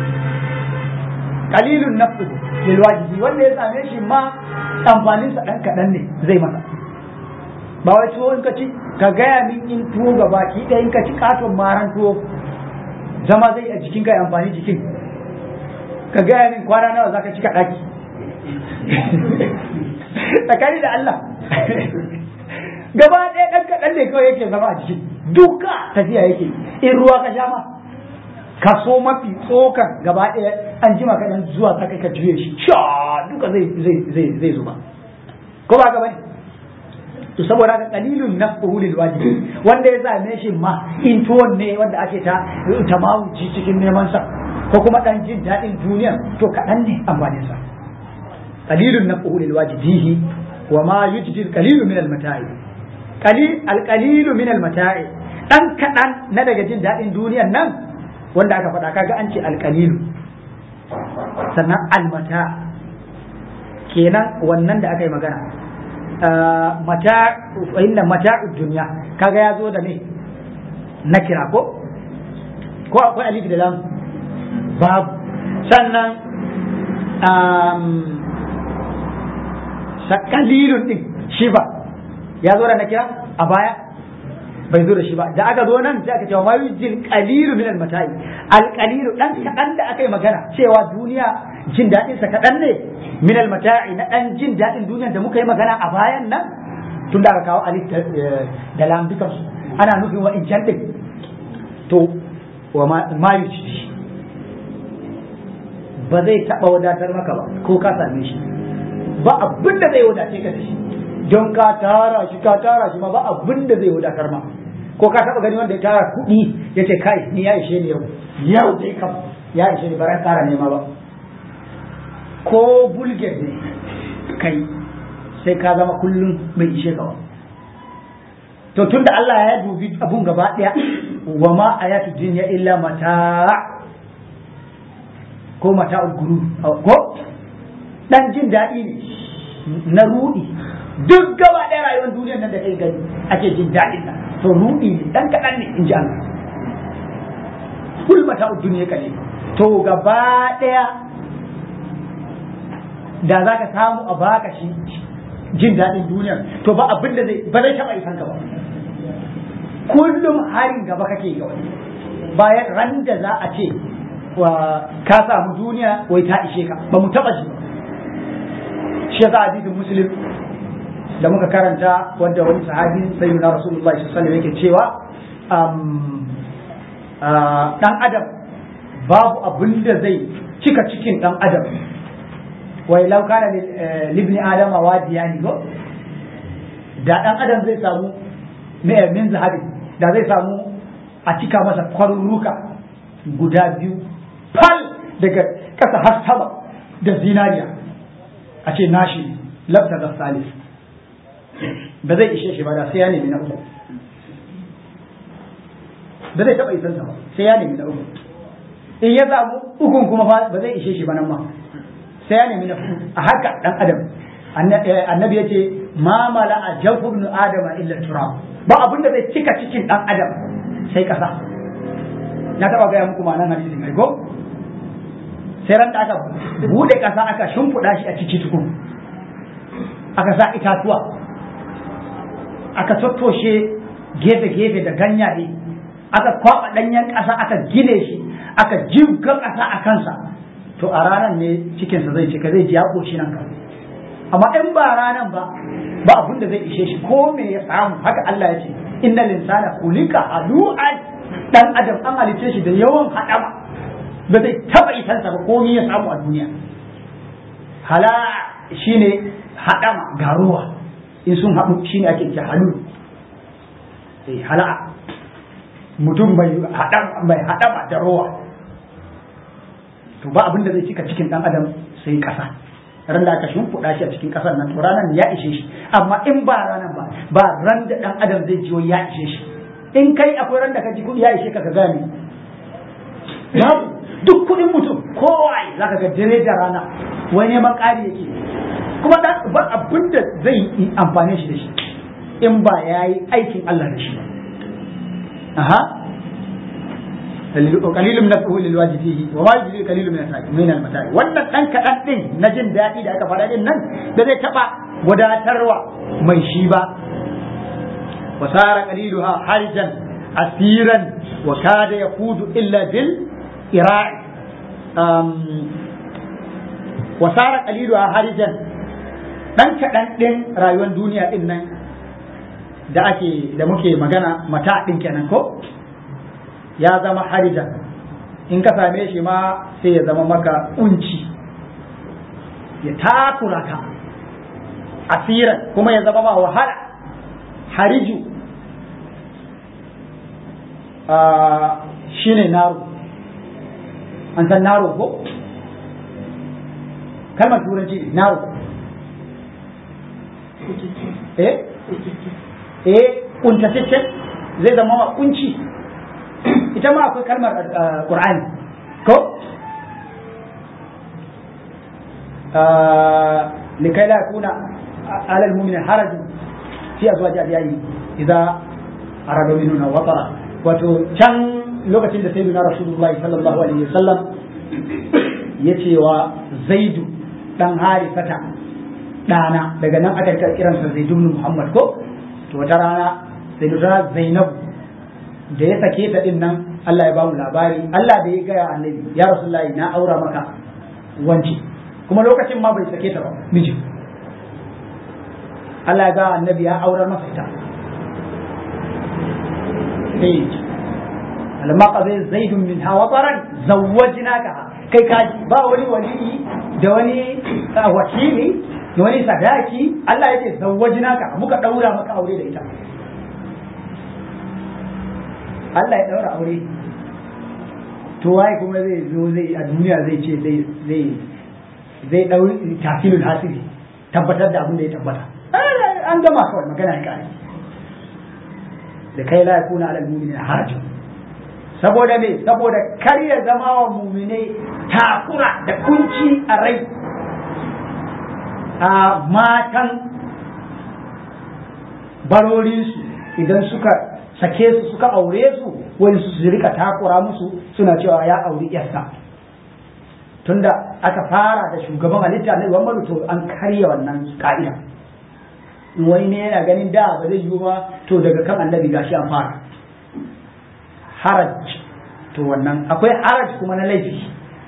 kalilun nafsu lil wajibi wanda ya same shi ma amfanin sa dan kadan ne zai masa ba wai tuwo in ka ci ka gaya min in tuwo gaba ki ɗaya in ka ci katon maran tuwo zama zai a jikin kai amfani jikin ka gaya min kwana nawa zaka ci ka ɗaki tsakani da Allah gaba ɗaya ɗan kaɗan ne kawai yake zama a jiki duka tafiya yake in ruwa ka sha ma kaso mafi tsokan gaba ɗaya an jima kaɗan zuwa ka kai ka juye shi sha duka zai zai zai zai zuba ko ba ka bane to saboda haka qalilun nafsuhu lil wajibi wanda ya same shi ma in tuwon ne wanda ake ta tamawuci cikin neman sa ko kuma dan jin daɗin duniya to kaɗan ne amfanin sa qalilun nafsuhu lil wajibihi wa ma yujdi al qalilu min al mata'i qalil al qalilu min al mata'i dan kaɗan na daga jin daɗin duniyan nan wanda aka faɗa kaga an ce al qalilu sannan al mata kenan wannan da aka yi magana mata inna mata'ud dunya kaga ya zo da me na kira ko ko akwai alif da lam babu sannan sakalilun din shi ba ya zo da na kira a baya bai zo da shi ba da aka zo nan sai aka ce ma yujil qalilu min al mata'i al qalilu dan kadan da aka yi magana cewa duniya jin dadin sa kadan ne min al mata'i na dan jin dadin duniyar da muka yi magana a bayan nan tun da aka kawo alif da lam dukan su ana nufin wa in din to wa ma yujil ba zai taba wadatar maka ba ko ka same shi ba abin da zai wadace ka da shi don ka tara shi ka tara shi ma ba abin da zai wadatar ma ko ka taba gani wanda ya tara kuɗi ya ce kai ni ya ishe ni yau yau dai kam ya ishe ni baran tara nema ba ko bulget ne kai sai ka zama kullum bai ishe ka ba to tunda Allah ya dubi abun gaba daya wa ma ayatu dunya illa mata ko mata guru ko dan jin daɗi ne na rudi duk gaba ɗaya rayuwar duniyar nan da kai gani ake jin daɗin nan to rudi ne dan kaɗan ne in ji Allah kul mata duniya kale to gaba ɗaya da za ka samu a baka shi jin daɗin duniyar to ba abin da zai ba zai taɓa isan ka ba kullum harin gaba kake kawai bayan ran da za a ce wa ka samu duniya wai ta ishe ka ba mu taɓa shi ba shi yasa hadisin muslim da muka karanta wanda wani sahabi sayyidina rasulullahi sallallahu alaihi yake cewa dan adam babu abin da zai cika cikin dan adam wai law kana libni adama wadiyani go da dan adam zai samu min zahabi da zai samu a cika masa kwarurruka guda biyu fal daga ƙasa har sama da zinariya a ce nashi labta da salis ba zai ishe shi ba da sai ya nemi na uku ba zai taɓa isansa ba sai ya nemi na uku in ya samu ukun kuma ba zai ishe shi ba nan ma sai ya nemi na uku a haka dan adam annabi ya ce ma mala a jawfu ibn adama illa turab ba abin da zai cika cikin dan adam sai kasa na taɓa gaya muku ma'anar hadisin ai ko sai ran da aka bude kasa aka shimfiɗa shi a ciki tukun aka sa itatuwa aka tattoshe gefe-gefe da ganyaye aka kwaɓa ɗanyen ƙasa aka gine shi aka jibga ƙasa a kansa to a ranar ne cikinsa zai cika zai ji ya ƙoshi nan kan amma in ba ranar ba ba abin da zai ishe shi ko me ya samu haka Allah ya ce inna linsana kulika halu'an dan adam an halice shi da yawan haɗama ba zai taɓa isansa ba komai ya samu a duniya hala shine haɗama garuwa in sun haɗu shine ake ce halu eh hala'a mutum mai haɗama da rowa to ba abin da zai cika cikin ɗan adam sai ƙasa ran da aka shimfiɗa shi a cikin ƙasar nan to ranar ya ishe shi amma in ba ranar ba ba ran da ɗan adam zai jiyo ya ishe shi in kai akwai ran da ka ji kuɗi ya ishe ka ka gane babu duk kuɗin mutum kowa za ka ga dare da rana wai neman ƙari yake kuma ba abin da zai yi amfani shi da shi in ba ya yi aikin Allah da shi aha qalilun nafsuhu lil wajibihi wa ma yujri qalilun min al min al mata'i wannan dan kadan din na jin daɗi da aka fara din nan da zai taba wadatarwa mai shi ba wa sara qaliluha harjan asiran wa kada yaqudu illa bil ira'i um wa sara qaliluha harjan ɗan kaɗan ɗin rayuwar duniya ɗin nan da ake da muke magana mata ɗin kenan ko ya zama harijan in ka same shi ma sai ya zama maka unci ya takura ka asiran kuma ya zama ma wahala hariju shi ne naro an san naro ko kalmar turanci ne naro eh eh kuntataccen zai zama wa kunci ita ma akwai kalmar qur'ani ko likai la yakuna ala almu'minin harajun fi azwaji adiyayi idza arada minuna watara wato can lokacin da sayyidina rasulullahi sallallahu alaihi wasallam ya ce wa zaidu dan harifata dana daga nan aka kiransa zaidu ibn muhammad ko to wata rana sayyidina zainab da ya sake ta din nan Allah ya ba mu labari Allah da ya gaya annabi ya rasulullahi na aura maka wanci kuma lokacin ma bai sake ta ba miji Allah ya ga annabi ya aurar masa ita sai lamma qadai zaidun minha wataran zawwajnaka kai kaji ba wani wali da wani wakili da wani sadaki Allah yake zawwajnaka muka daura maka aure da ita Allah ya daura aure to waye kuma zai zo zai a duniya zai ce zai zai zai dauri tafilul hasili tabbatar da abin da ya tabbata an gama kawai magana ya kare da kai la yakuna ala almu'minina harajun saboda me saboda kar ya zama wa mu'minai takura da kunci a rai a matan barorinsu idan suka sake su suka aure su wani su rika takura musu suna cewa ya auri yarsa tunda aka fara da shugaban halitta na Muhammadu to an karya wannan ka'ida wani ne yana ganin da ba zai yiwu ba to daga kan annabi gashi an fara haraj to wannan akwai haraj kuma na laifi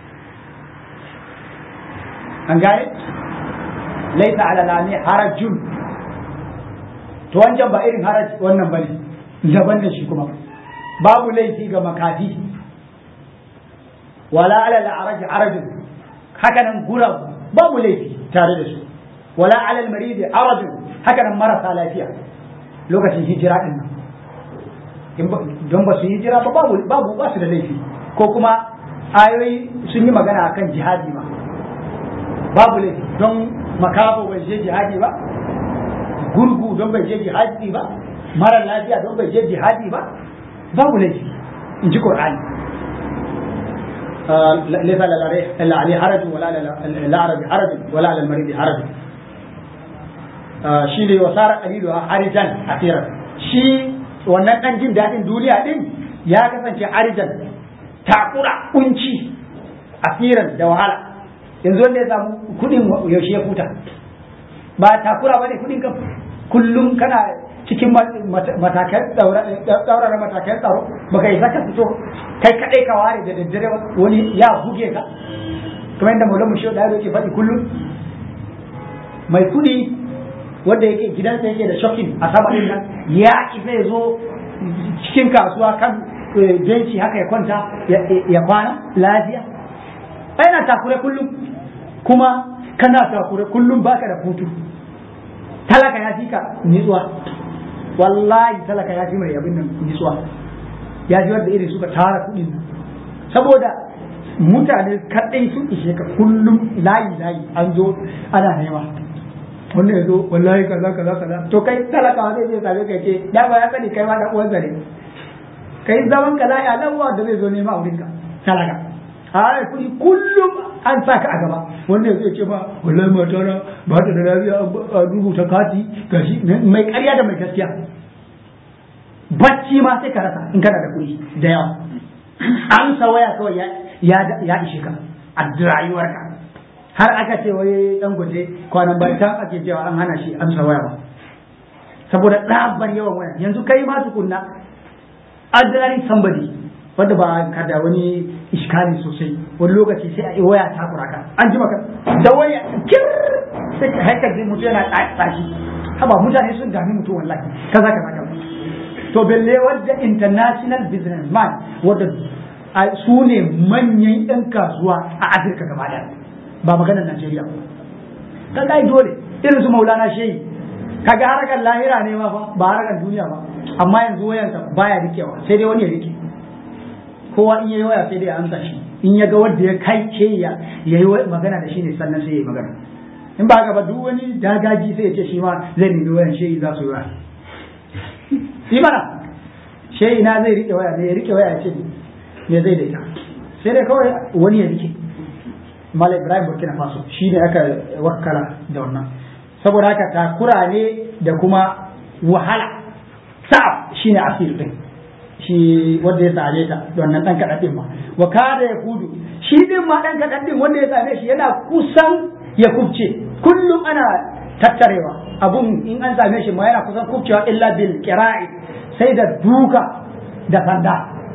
an gane laisa ala lami harajun to wancan ba irin haraj wannan bane daban da shi kuma babu laifi ga makafi wala ala al'araj arajun haka nan gura babu laifi tare da su wala ala al-marid arajun haka nan marasa lafiya lokacin hijira din nan don ba su hijira ba babu babu ba su da laifi ko kuma ayoyi sun yi magana akan jihadi ma babu laifi don makafo bai je jihadi ba gurgu don bai je jihadi ba mara lafiya don bai je jihadi ba babu laifi in ji qur'ani ليس إلا عليه حرج ولا الأعرج حرج ولا على المريض حرج shi ne wa sara qalilu harijan asiran shi wannan dan jin dadin duniya din ya kasance harijan takura kunci asiran da wahala yanzu wanda ya samu kudin yaushe ya huta ba takura bane kudin ka kullum kana cikin matakan tsaurara matakan tsaro baka yi saka fito kai kadai ka ware da daddare wani ya buge ka kamar yadda maulamu shi da yake faɗi kullum mai kudi wanda yake gidansa yake da shocking a sama din nan ya isa ya zo cikin kasuwa kan benci haka ya kwanta ya kwana lafiya yana takure kullum kuma kana takure kullum baka da hutu talaka ya fi ka nitsuwa wallahi talaka ya fi mai abin nan nitsuwa ya fi wanda irin suka tara kuɗin saboda mutane kaɗai sun ishe ka kullum layi layi an zo ana nema wannan ya zo wallahi kaza kaza kaza to kai talaka zai je same kai ce da ba ya sani kai ma da uwansa ne kai zaman ka lafiya lawa da zai zo nema a wurinka talaka a kuɗi kullum an sa ka a gaba wanda zai ce ba wallahi mata na ba ta da lafiya a rubuta kati gashi mai ƙarya da mai gaskiya bacci ma sai ka rasa in kana da kuɗi da yawa an sa waya kawai ya ishe ka a rayuwarka har aka ce wai dan gwaje kwanan bayan can ake cewa an hana shi amsa waya ba saboda ɗaban yawan waya yanzu kai ma tukunna ordinary somebody wanda ba ka da wani iskali sosai wani lokaci sai a yi waya ta kuraka an ji maka da waya kir sai ka haikar da mutum yana tsaki haba mutane sun dami mutum wallahi kaza kaza kaza to belle wadda international business man wadda su ne manyan yan kasuwa a afirka gaba daya ba maganar najeriya ka kai dole irin su maulana shehi kaga harkar lahira ne ma fa ba harkar duniya ba amma yanzu wayansa baya rikewa sai dai wani ya rike kowa in yayi waya sai dai ya amsa shi in ya ga wanda ya kai ke ya yayi magana da shi ne sannan sai ya yi magana in ba haka ba duk wani dagaji sai ya ce shi ma zai nemi wayan shehi za su yi waya yi mana shehi na zai rike waya ne ya rike waya ce me zai da ita sai dai kawai wani ya rike Malam Ibrahim Burkina Faso shi ne aka wakala da wannan saboda haka takura ne da kuma wahala sa'ab shi ne asir din shi wanda ya same ta da wannan dan kaɗan din ma wa kada ya kudu shi din ma dan kaɗan din wanda ya same shi yana kusan ya kubce kullum ana tattarewa abun in an same shi ma yana kusan kubcewa illa bil qira'i sai da duka da sanda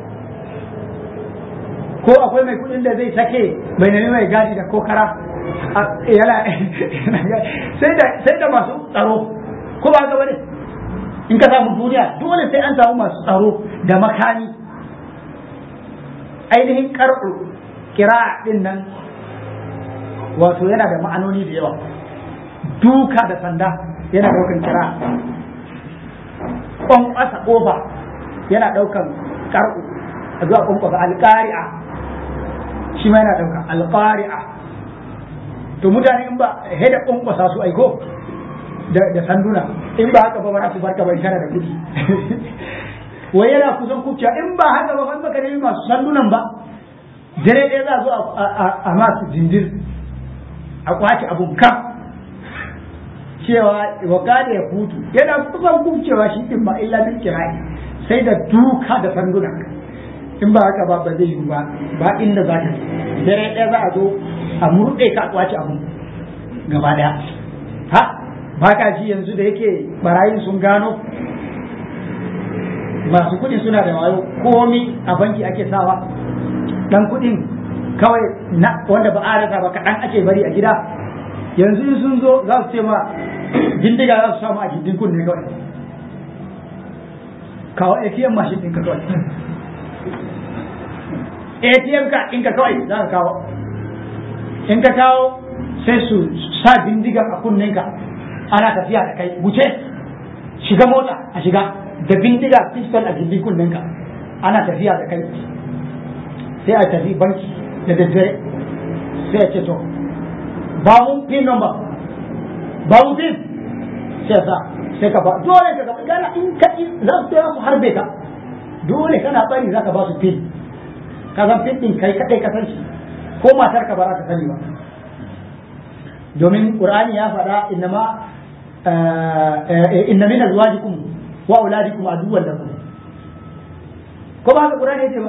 ko akwai mai kudin da zai sake bai nemi mai gadi da kokara yana sai da sai da masu tsaro ko ba ga bane in ka samu duniya dole sai an samu masu tsaro da makami ainihin karɓu kira din nan wato yana da ma'anoni da yawa duka da sanda yana daukan kira kwankwasa kofa yana daukan karɓu a zuwa kwankwasa alƙari'a shi ma yana daukan alƙari'a to mutane in ba heda kwankwasa su aiko da sanduna in ba haka ba ba su barka bai kana da kuɗi wai yana kusan kuciya in ba haka ba ban baka nemi masu sandunan ba dare ɗaya za a zo a masu jinjir a kwace abun kam cewa wa kada ya hutu yana kusan kubcewa shi din ba illa min kirai sai da duka da sanduna in ba haka ba ba zai yi ba ba inda za ka dare ɗaya za a zo a murɗe ka a kwace abun gaba ɗaya ha ba ka ji yanzu da yake barayin sun gano masu kuɗin suna da wayo komi a banki ake sawa dan kuɗin kawai na wanda ba a rasa ba kaɗan ake bari a gida yanzu sun zo za su ce ma bindiga za su samu a gindin kunne kawai kawo ATM mashin ɗinka kawai ATM ka ɗinka kawai za ka kawo in ka kawo sai su sa bindiga a kunninka ana tafiya da kai wuce shiga mota a shiga da bindiga pistol a gindin kunninka ana tafiya da kai sai a tafi banki da daddare sai a ce to ba mu pin number ba mu pin sai sa sai ka ba dole ka gaba gana in ka za su su harbe ka dole kana bari za ka ba su pin ka san pin din kai kadai ka san shi ko matar ka ba za ka sani ba domin qur'ani ya faɗa innama inna min azwajikum wa auladikum aduwwan lakum ko ba ka qur'ani yace ba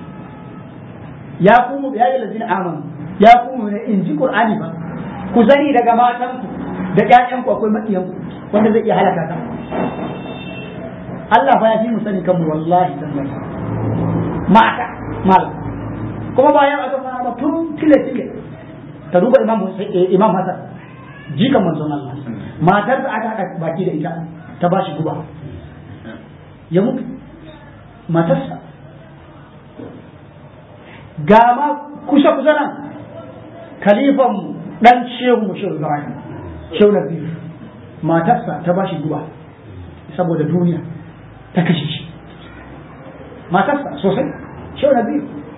ya kumu ya yi lazina amanu ya kumu ne in ji qur'ani ba ku sani daga matanku da ƴaƴanku akwai maƙiyanku wanda zai iya halaka ka Allah fa ya fi mu sani kanmu wallahi tallahi mata mal kuma bayan aka fara ba tun tile tile ta duba imam imam Hassan jikan manzon Allah matar da aka haɗa baki da ita ta bashi guba ya mutu matarsa ga ma kusa kusa nan kalifan dan shehu mu shehu Ibrahim shehu Nabi matarsa ta bashi guba saboda duniya ta kashe shi matarsa sosai shehu Nabi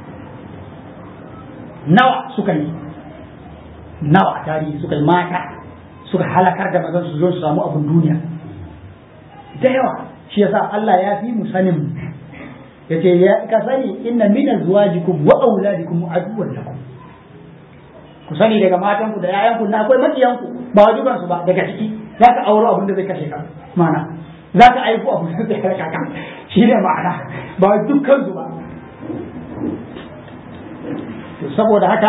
nawa suka yi nawa tarihi suka yi mata suka halakar da mazan su zo su samu abin duniya da yawa shi yasa Allah ya fi mu sanin yace ya ka sani inna min azwajikum wa auladikum aduwwan lakum ku sani daga matanku da yayanku na akwai makiyanku ba wajiban su ba daga ciki za ka auro abin da zai kashe ka mana za ka aiko abin da zai kashe ka shi ne ma'ana ba dukkan su ba saboda haka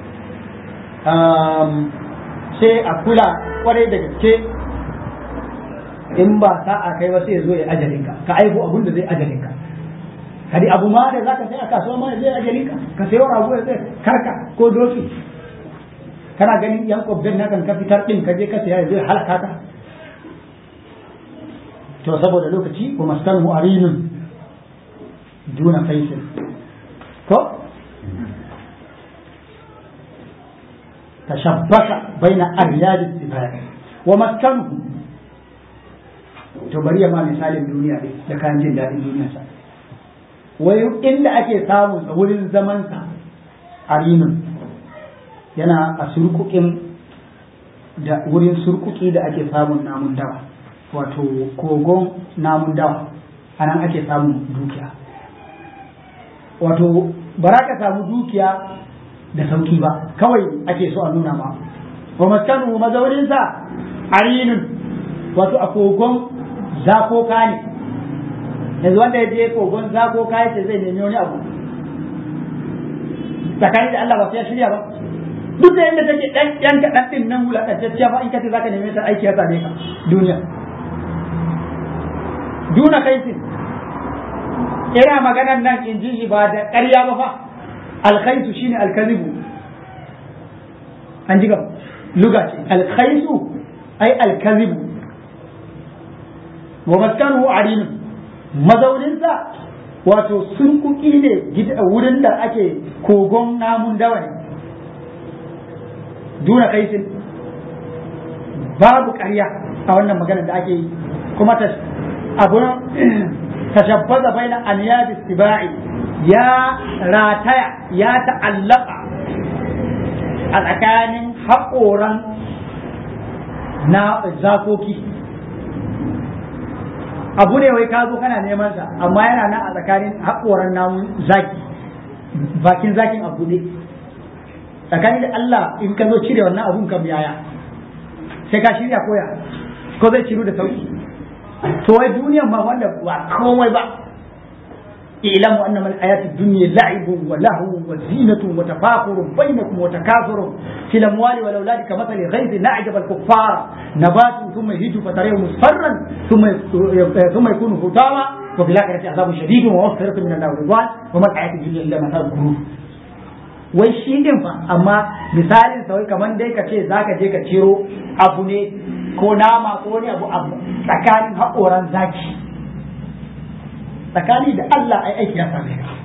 sai a kula kwarai da gaske in ba sa'a kai ba sai zo ya ajalinka ka aiko abin da zai ajalinka kadi abu ma da zaka sai a kasuwa ma zai ajalinka ka sayo rago ya zai karka ko doki kana ganin yan kwabdan na kan ka fitar din ka je ka saya zai halaka ka to saboda lokaci wa maskanu arinun duna kaisin ko tashabbaka baina aryad istibar wa maskanu to bari ya ma misalin duniya ne da kayan jin daɗin duniya sa wai inda ake samun wurin zaman sa arinun yana a surkukin da wurin surkuki da ake samun namun dawa wato kogon namun dawa a nan ake samun dukiya wato ba za ka samu dukiya da sauki ba kawai ake so a nuna ma wa maskanu mazauninsa arinun wato a kogon zakoka ne yanzu wanda ya je kogon zakoka ya ce zai nemi wani abu tsakani da Allah ba sai ya shirya ba duk da yadda take dan yan kaɗan ɗin nan wulaƙantacciya fa in kace zaka neme ta aiki ya same ka duniya duna kaisin ina maganan nan in ji shi ba da ƙarya ba fa alkhaisu shine alkazibu an ji ga luga ce alkhaisu ai alkazibu wa maskanu arin mazauninsa wato sun kuki ne wurin da ake kogon namun dawa ne duna kaisin babu ƙarya a wannan maganar da ake yi kuma ta abu tashabbaza baina aniyad istiba'i ya rataya ya ta'allaka a tsakanin haƙoran na zakoki abu ne wai ka zo kana neman sa amma yana nan a tsakanin haƙoran namun zaki bakin zakin abu ne tsakanin da Allah in ka zo cire wannan abun kam yaya sai ka shirya koya ko zai ciru da sauki to wai duniyan ma wanda ba komai ba ilamu annama al-hayatu dunya la'ibun wa lahu wa zinatun wa tafakurun bainakum wa takathurun fil amwali wal auladi kamathali ghaythin na'jaba al-kuffara nabatu thumma yahiju fatarahu musfarran thumma thumma yakunu hutama wa fil akhirati azabun shadidun wa maghfiratun min Allah wa ridwan wa ma al-hayatu dunya illa mata'ul ghurur wai shi din fa amma misalin sa wai kaman dai ka ce zaka je ka ciro abu ne ko nama ko wani abu abu tsakanin haƙoran zaki tsakani da Allah ai aiki ya same ka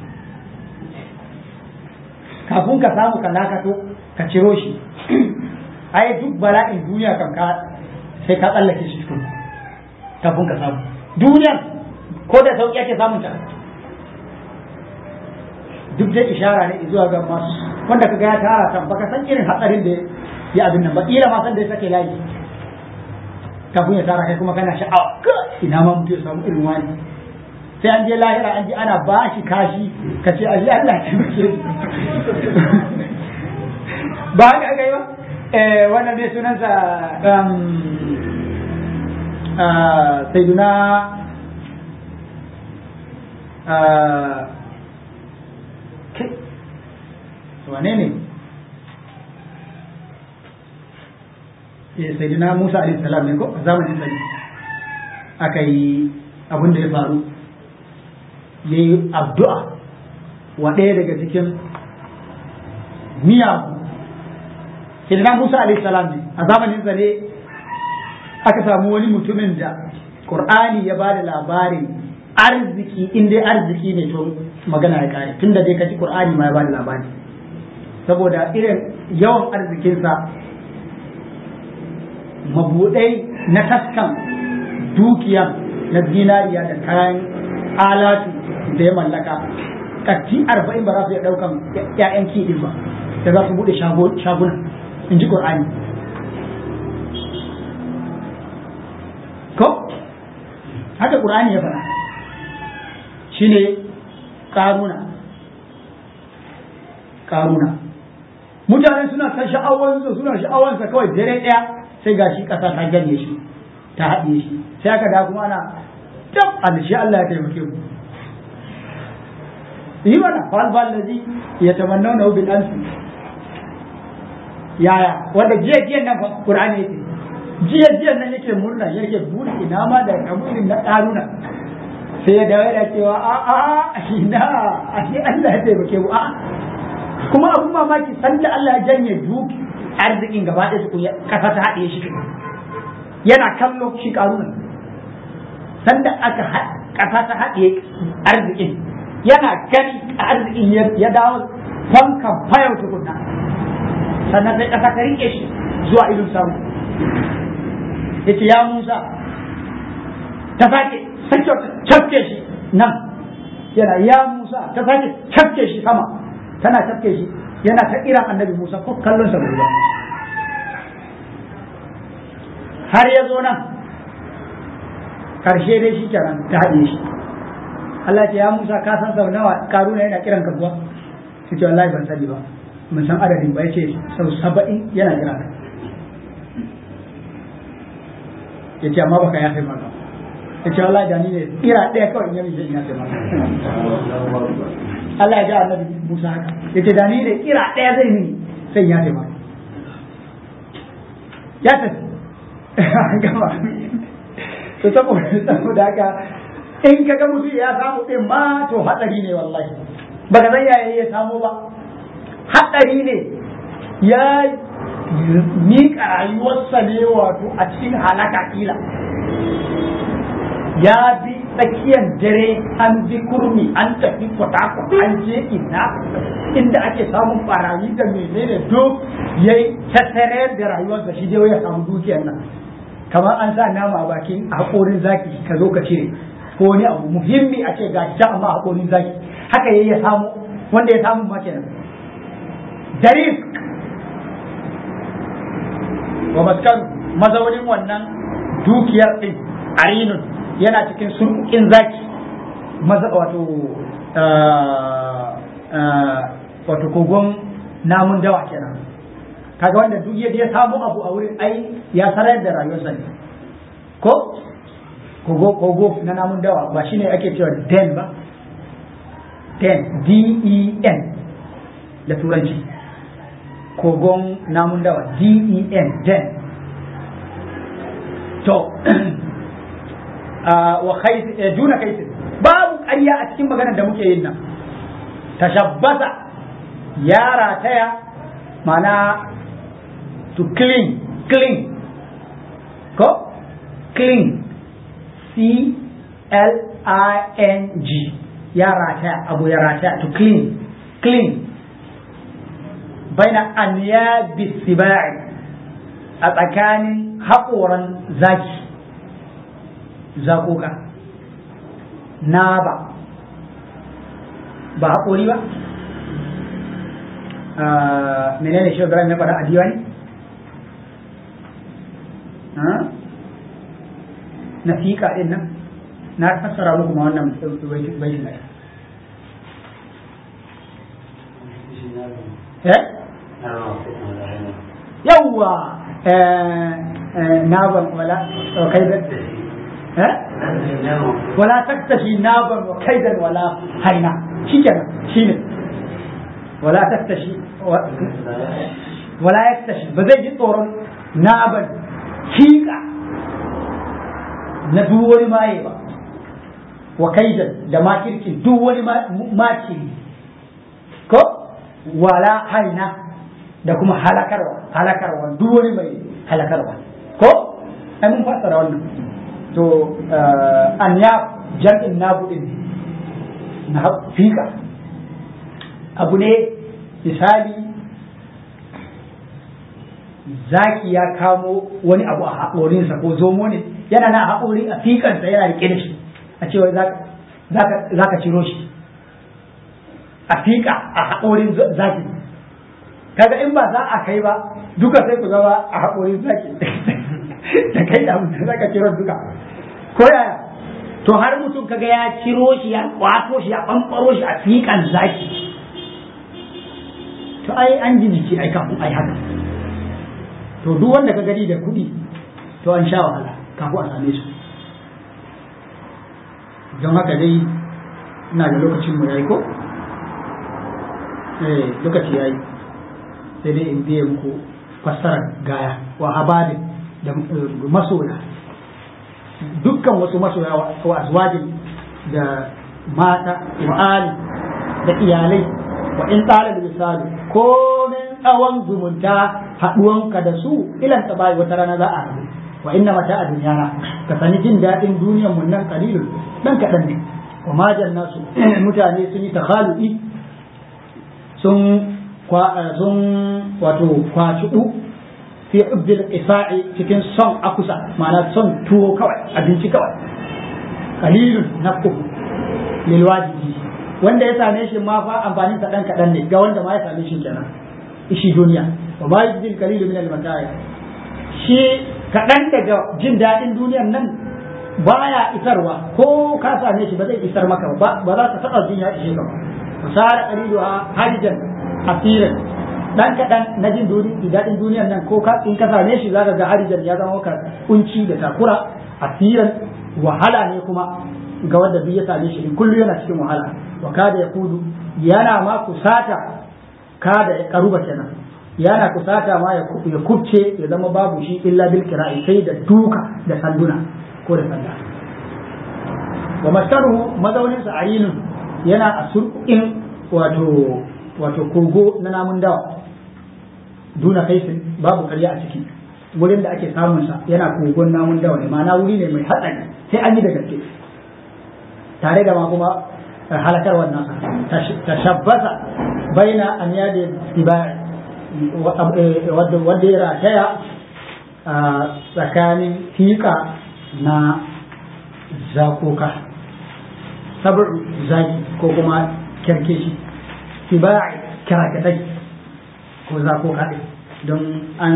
kafin ka samu ka lakato ka ciro shi ai duk bala'in duniya kan ka sai ka tsallake shi tukun kafin ka samu duniyan ko da sauƙi ake samun ta duk dai ishara ne zuwa ga masu wanda kaga ya tara kan baka san irin hatsarin da ya abin nan ba kila ma san da ya sake layi kafin ya tara kai kuma kana sha'awa ina ma mutum ya samu irin wani sai an je lahira an ji ana ba shi kashi ka ce a Allah ya taimake ba haka aka yi ba wannan ne sunansa saiduna wane ne saiduna musa alaihi salam ne ko a zamanin sani aka yi abin da ya faru ya yi addu'a wa ɗaya daga cikin miyagu saiduna musa alaihi salam ne a zamanin sa ne aka samu wani mutumin da ƙur'ani ya ba da labarin arziki in dai arziki ne to magana ya kare tunda dai kaji ƙur'ani ma ya ba da labari saboda irin yawan arzikinsa mabuɗai na taskan dukiya na zinariya da kayan alatu da ya mallaka katti arba'in ba za su iya ɗaukan ‘ya'yan kiɗin ba da za su buɗe shaguna in ji ƙur'ani ko haka ƙur'ani ya faɗa shi ne ƙaruna ƙaruna mutane suna ta sha'awansa suna sha'awansa kawai dare ɗaya sai ga shi ƙasa ta ganye shi ta haɗe shi sai aka da kuma ana tab alshi Allah ya taimake mu yi mana falfal da ji ya tamanna na bil ansi yaya wanda jiya jiya nan Qur'ani yake jiya jiya nan yake murna yake buri ina ma da kamurin na ƙaruna sai ya dawo da cewa a a ina a shi Allah ya taimake mu a kuma abun mamaki sanda Allah ya janye duki arzikin gaba ɗaya tukun kasa ta haɗe shi yana kallo shi karuna sanda aka kasa ta haɗe arzikin yana gani arzikin ya dawo fankan fayau tukunna sannan sai kasa ta rike shi zuwa idon samu yace ya Musa ta sake sake cafke shi nan yana ya Musa ta sake cafke shi sama tana cafke shi yana ta iran annabi Musa ko kallon sa bai ba har ya zo nan karshe dai shi kenan ta haɗe shi Allah ce ya Musa ka san sau nawa karuna yana kiran ka kuwa sai ce wallahi ban sani ba mun san adadin ba yace sau saba'in yana kira ka yace amma baka ya sai maka yace wallahi da ni ne kira ɗaya kawai in yi in ya sai maka Allah ya ga annabi Musa haka yace da ni ne kira ɗaya zai mini sai ya sai maka ya tafi gama to saboda saboda haka in ka ga mutum ya samu din ma to hatsari ne wallahi baka san yaya ya samu ba hatsari ne ya miƙa rayuwarsa ne wato a cikin halaka kila ya bi tsakiyar dare an bi kurmi an tafi kwatakwa an je ina inda ake samun barayi da menene duk ya yi tattare da rayuwarsa shi dai ya samu dukiyar nan kamar an sa nama a bakin haƙorin zaki ka zo ka cire ko wani abu muhimmi a ce ga ta amma haƙorin zaki haka yayi ya samu wanda ya samu ma kenan darif wa maskan mazaunin wannan dukiyar din arinun yana cikin surkukin zaki maza wato wato kogon namun dawa kenan kaga wanda duk yadda ya samu abu a wurin ai ya sarar da rayuwarsa ne ko kogo kogo na namun dawa ba shine ake cewa den ba den d e n da turanci kogon namun dawa d e n den to wa juna kaisin babu ƙarya a cikin maganar da muke yin nan tashabbasa ya rataya mana to clean clean ko clean c l i n g ya rataya abu ya rataya to clean clean baina anyabi sibai a tsakanin haƙoran zaki zaƙoƙa na ba ba haƙori ba menene shi Ibrahim ya faɗa a diwani na fiƙa ɗin nan na fassara muku ma wannan baitin ɗaya eh yawwa naban wala kaidan eh wala taktashi naban wa kaidan wala haina shikenan shine wala taktashi wala yaktashi ba zai ji tsoron naban fiƙa na duk wani maye ba wa kaidan da makirkin duk wani makiri ko wala haina da kuma halakarwa halakarwa duk wani mai halakarwa ko ai mun fassara wannan to an ya jam'in nabu din na fika abu ne misali zaki ya kamo wani abu a haƙorinsa ko zomo ne yana na haƙori a fikansa yana riƙe da shi a cewa za ka ciro shi a fiƙa a haƙorin zaki kaga in ba za a kai ba duka sai ku zama a haƙorin zaki da kai da mutum za ka ciro duka ko yaya to har mutum kaga ya ciro shi ya kwato shi ya ɓamɓaro shi a fiƙan zaki to ai an ji jiki ai kafin ai haka to duk wanda ka gani da kuɗi to an sha wahala kafin a same su don haka dai ina da lokacin mu yayi ko eh lokaci yayi sai dai in biye muku fassarar gaya wa habadin da masoya dukkan wasu masoya wa azwajin da mata wa ali da iyalai wa in tsara da misali komin tsawon zumunta haɗuwanka da su ilan ta bai wata rana za a haɗu wa inna mata a duniyana ka sani jin daɗin duniyar mun nan kalilun dan kaɗan ne wa majan nasu mutane sun yi takhalu'i sun sun wato kwacuɗu fi ubdil isa'i cikin son akusa ma'ana son tuwo kawai abinci kawai kalilun nafuhu lil wajibi wanda ya same shi ma fa amfanin sa dan kadan ne ga wanda ma ya same shi kenan ishi duniya wa ma yajidil qalilu min al mata'i shi kadan daga jin dadin duniyar nan baya isarwa ko ka same shi ba zai isar maka ba ba za ka taba jin ya ishe ka ba fasara qaliluha harijan asiran dan kadan na jin dadin duniyar nan ko ka in ka same shi zaka ga harijan ya zama maka kunci da takura asiran wahala ne kuma ga wanda duk ya same shi kullu yana cikin wahala wa kada ya kudu yana ma kusata kada ya karuba kenan yana kusata ma ya kubce ya zama babu shi illa bil kira'i sai da duka da sanduna ko da sanda wa maskaruhu mazaunin sa ayinun yana a surƙin wato wato kogo na namun dawa duna kaisin babu karya a ciki wurin da ake samun sa yana kogon namun dawa ne ma'ana wuri ne mai hatsari sai an yi da gaske tare da ma kuma halakar wannan tashabbasa baina an yada tibai wanda ya rataya a tsakanin fiƙa na zakoka sabar zaki ko kuma kyarkeshi tibai kirakatai ko zakoka ɗin don an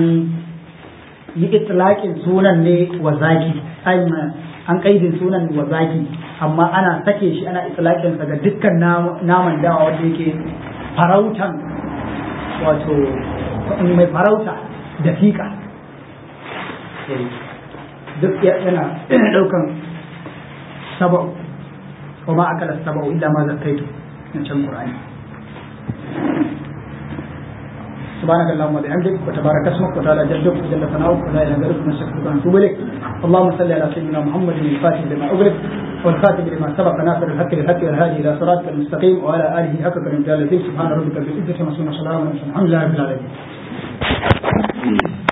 yi itilaƙin sunan ne wa zaki an kaidin sunan wa zaki amma ana sake shi ana itlaqin sa ga dukkan naman dawa wanda yake farautan wato mai farauta da fika duk yana daukan saba'u kuma akala saba'u illa ma zakaitu na can qur'ani سبحانك اللهم وبحمدك وتبارك اسمك وتعالى جدك وجل ثناؤك ولا اله غيرك نستغفرك ونتوب اليك اللهم صل على سيدنا محمد الفاتح لما اغلق والخاتم لما سبق ناصر الحق بالحق والهادي الى صراطك المستقيم وعلى اله حق الامتثال سبحان ربك بالعزه وسلام الحمد لله رب العالمين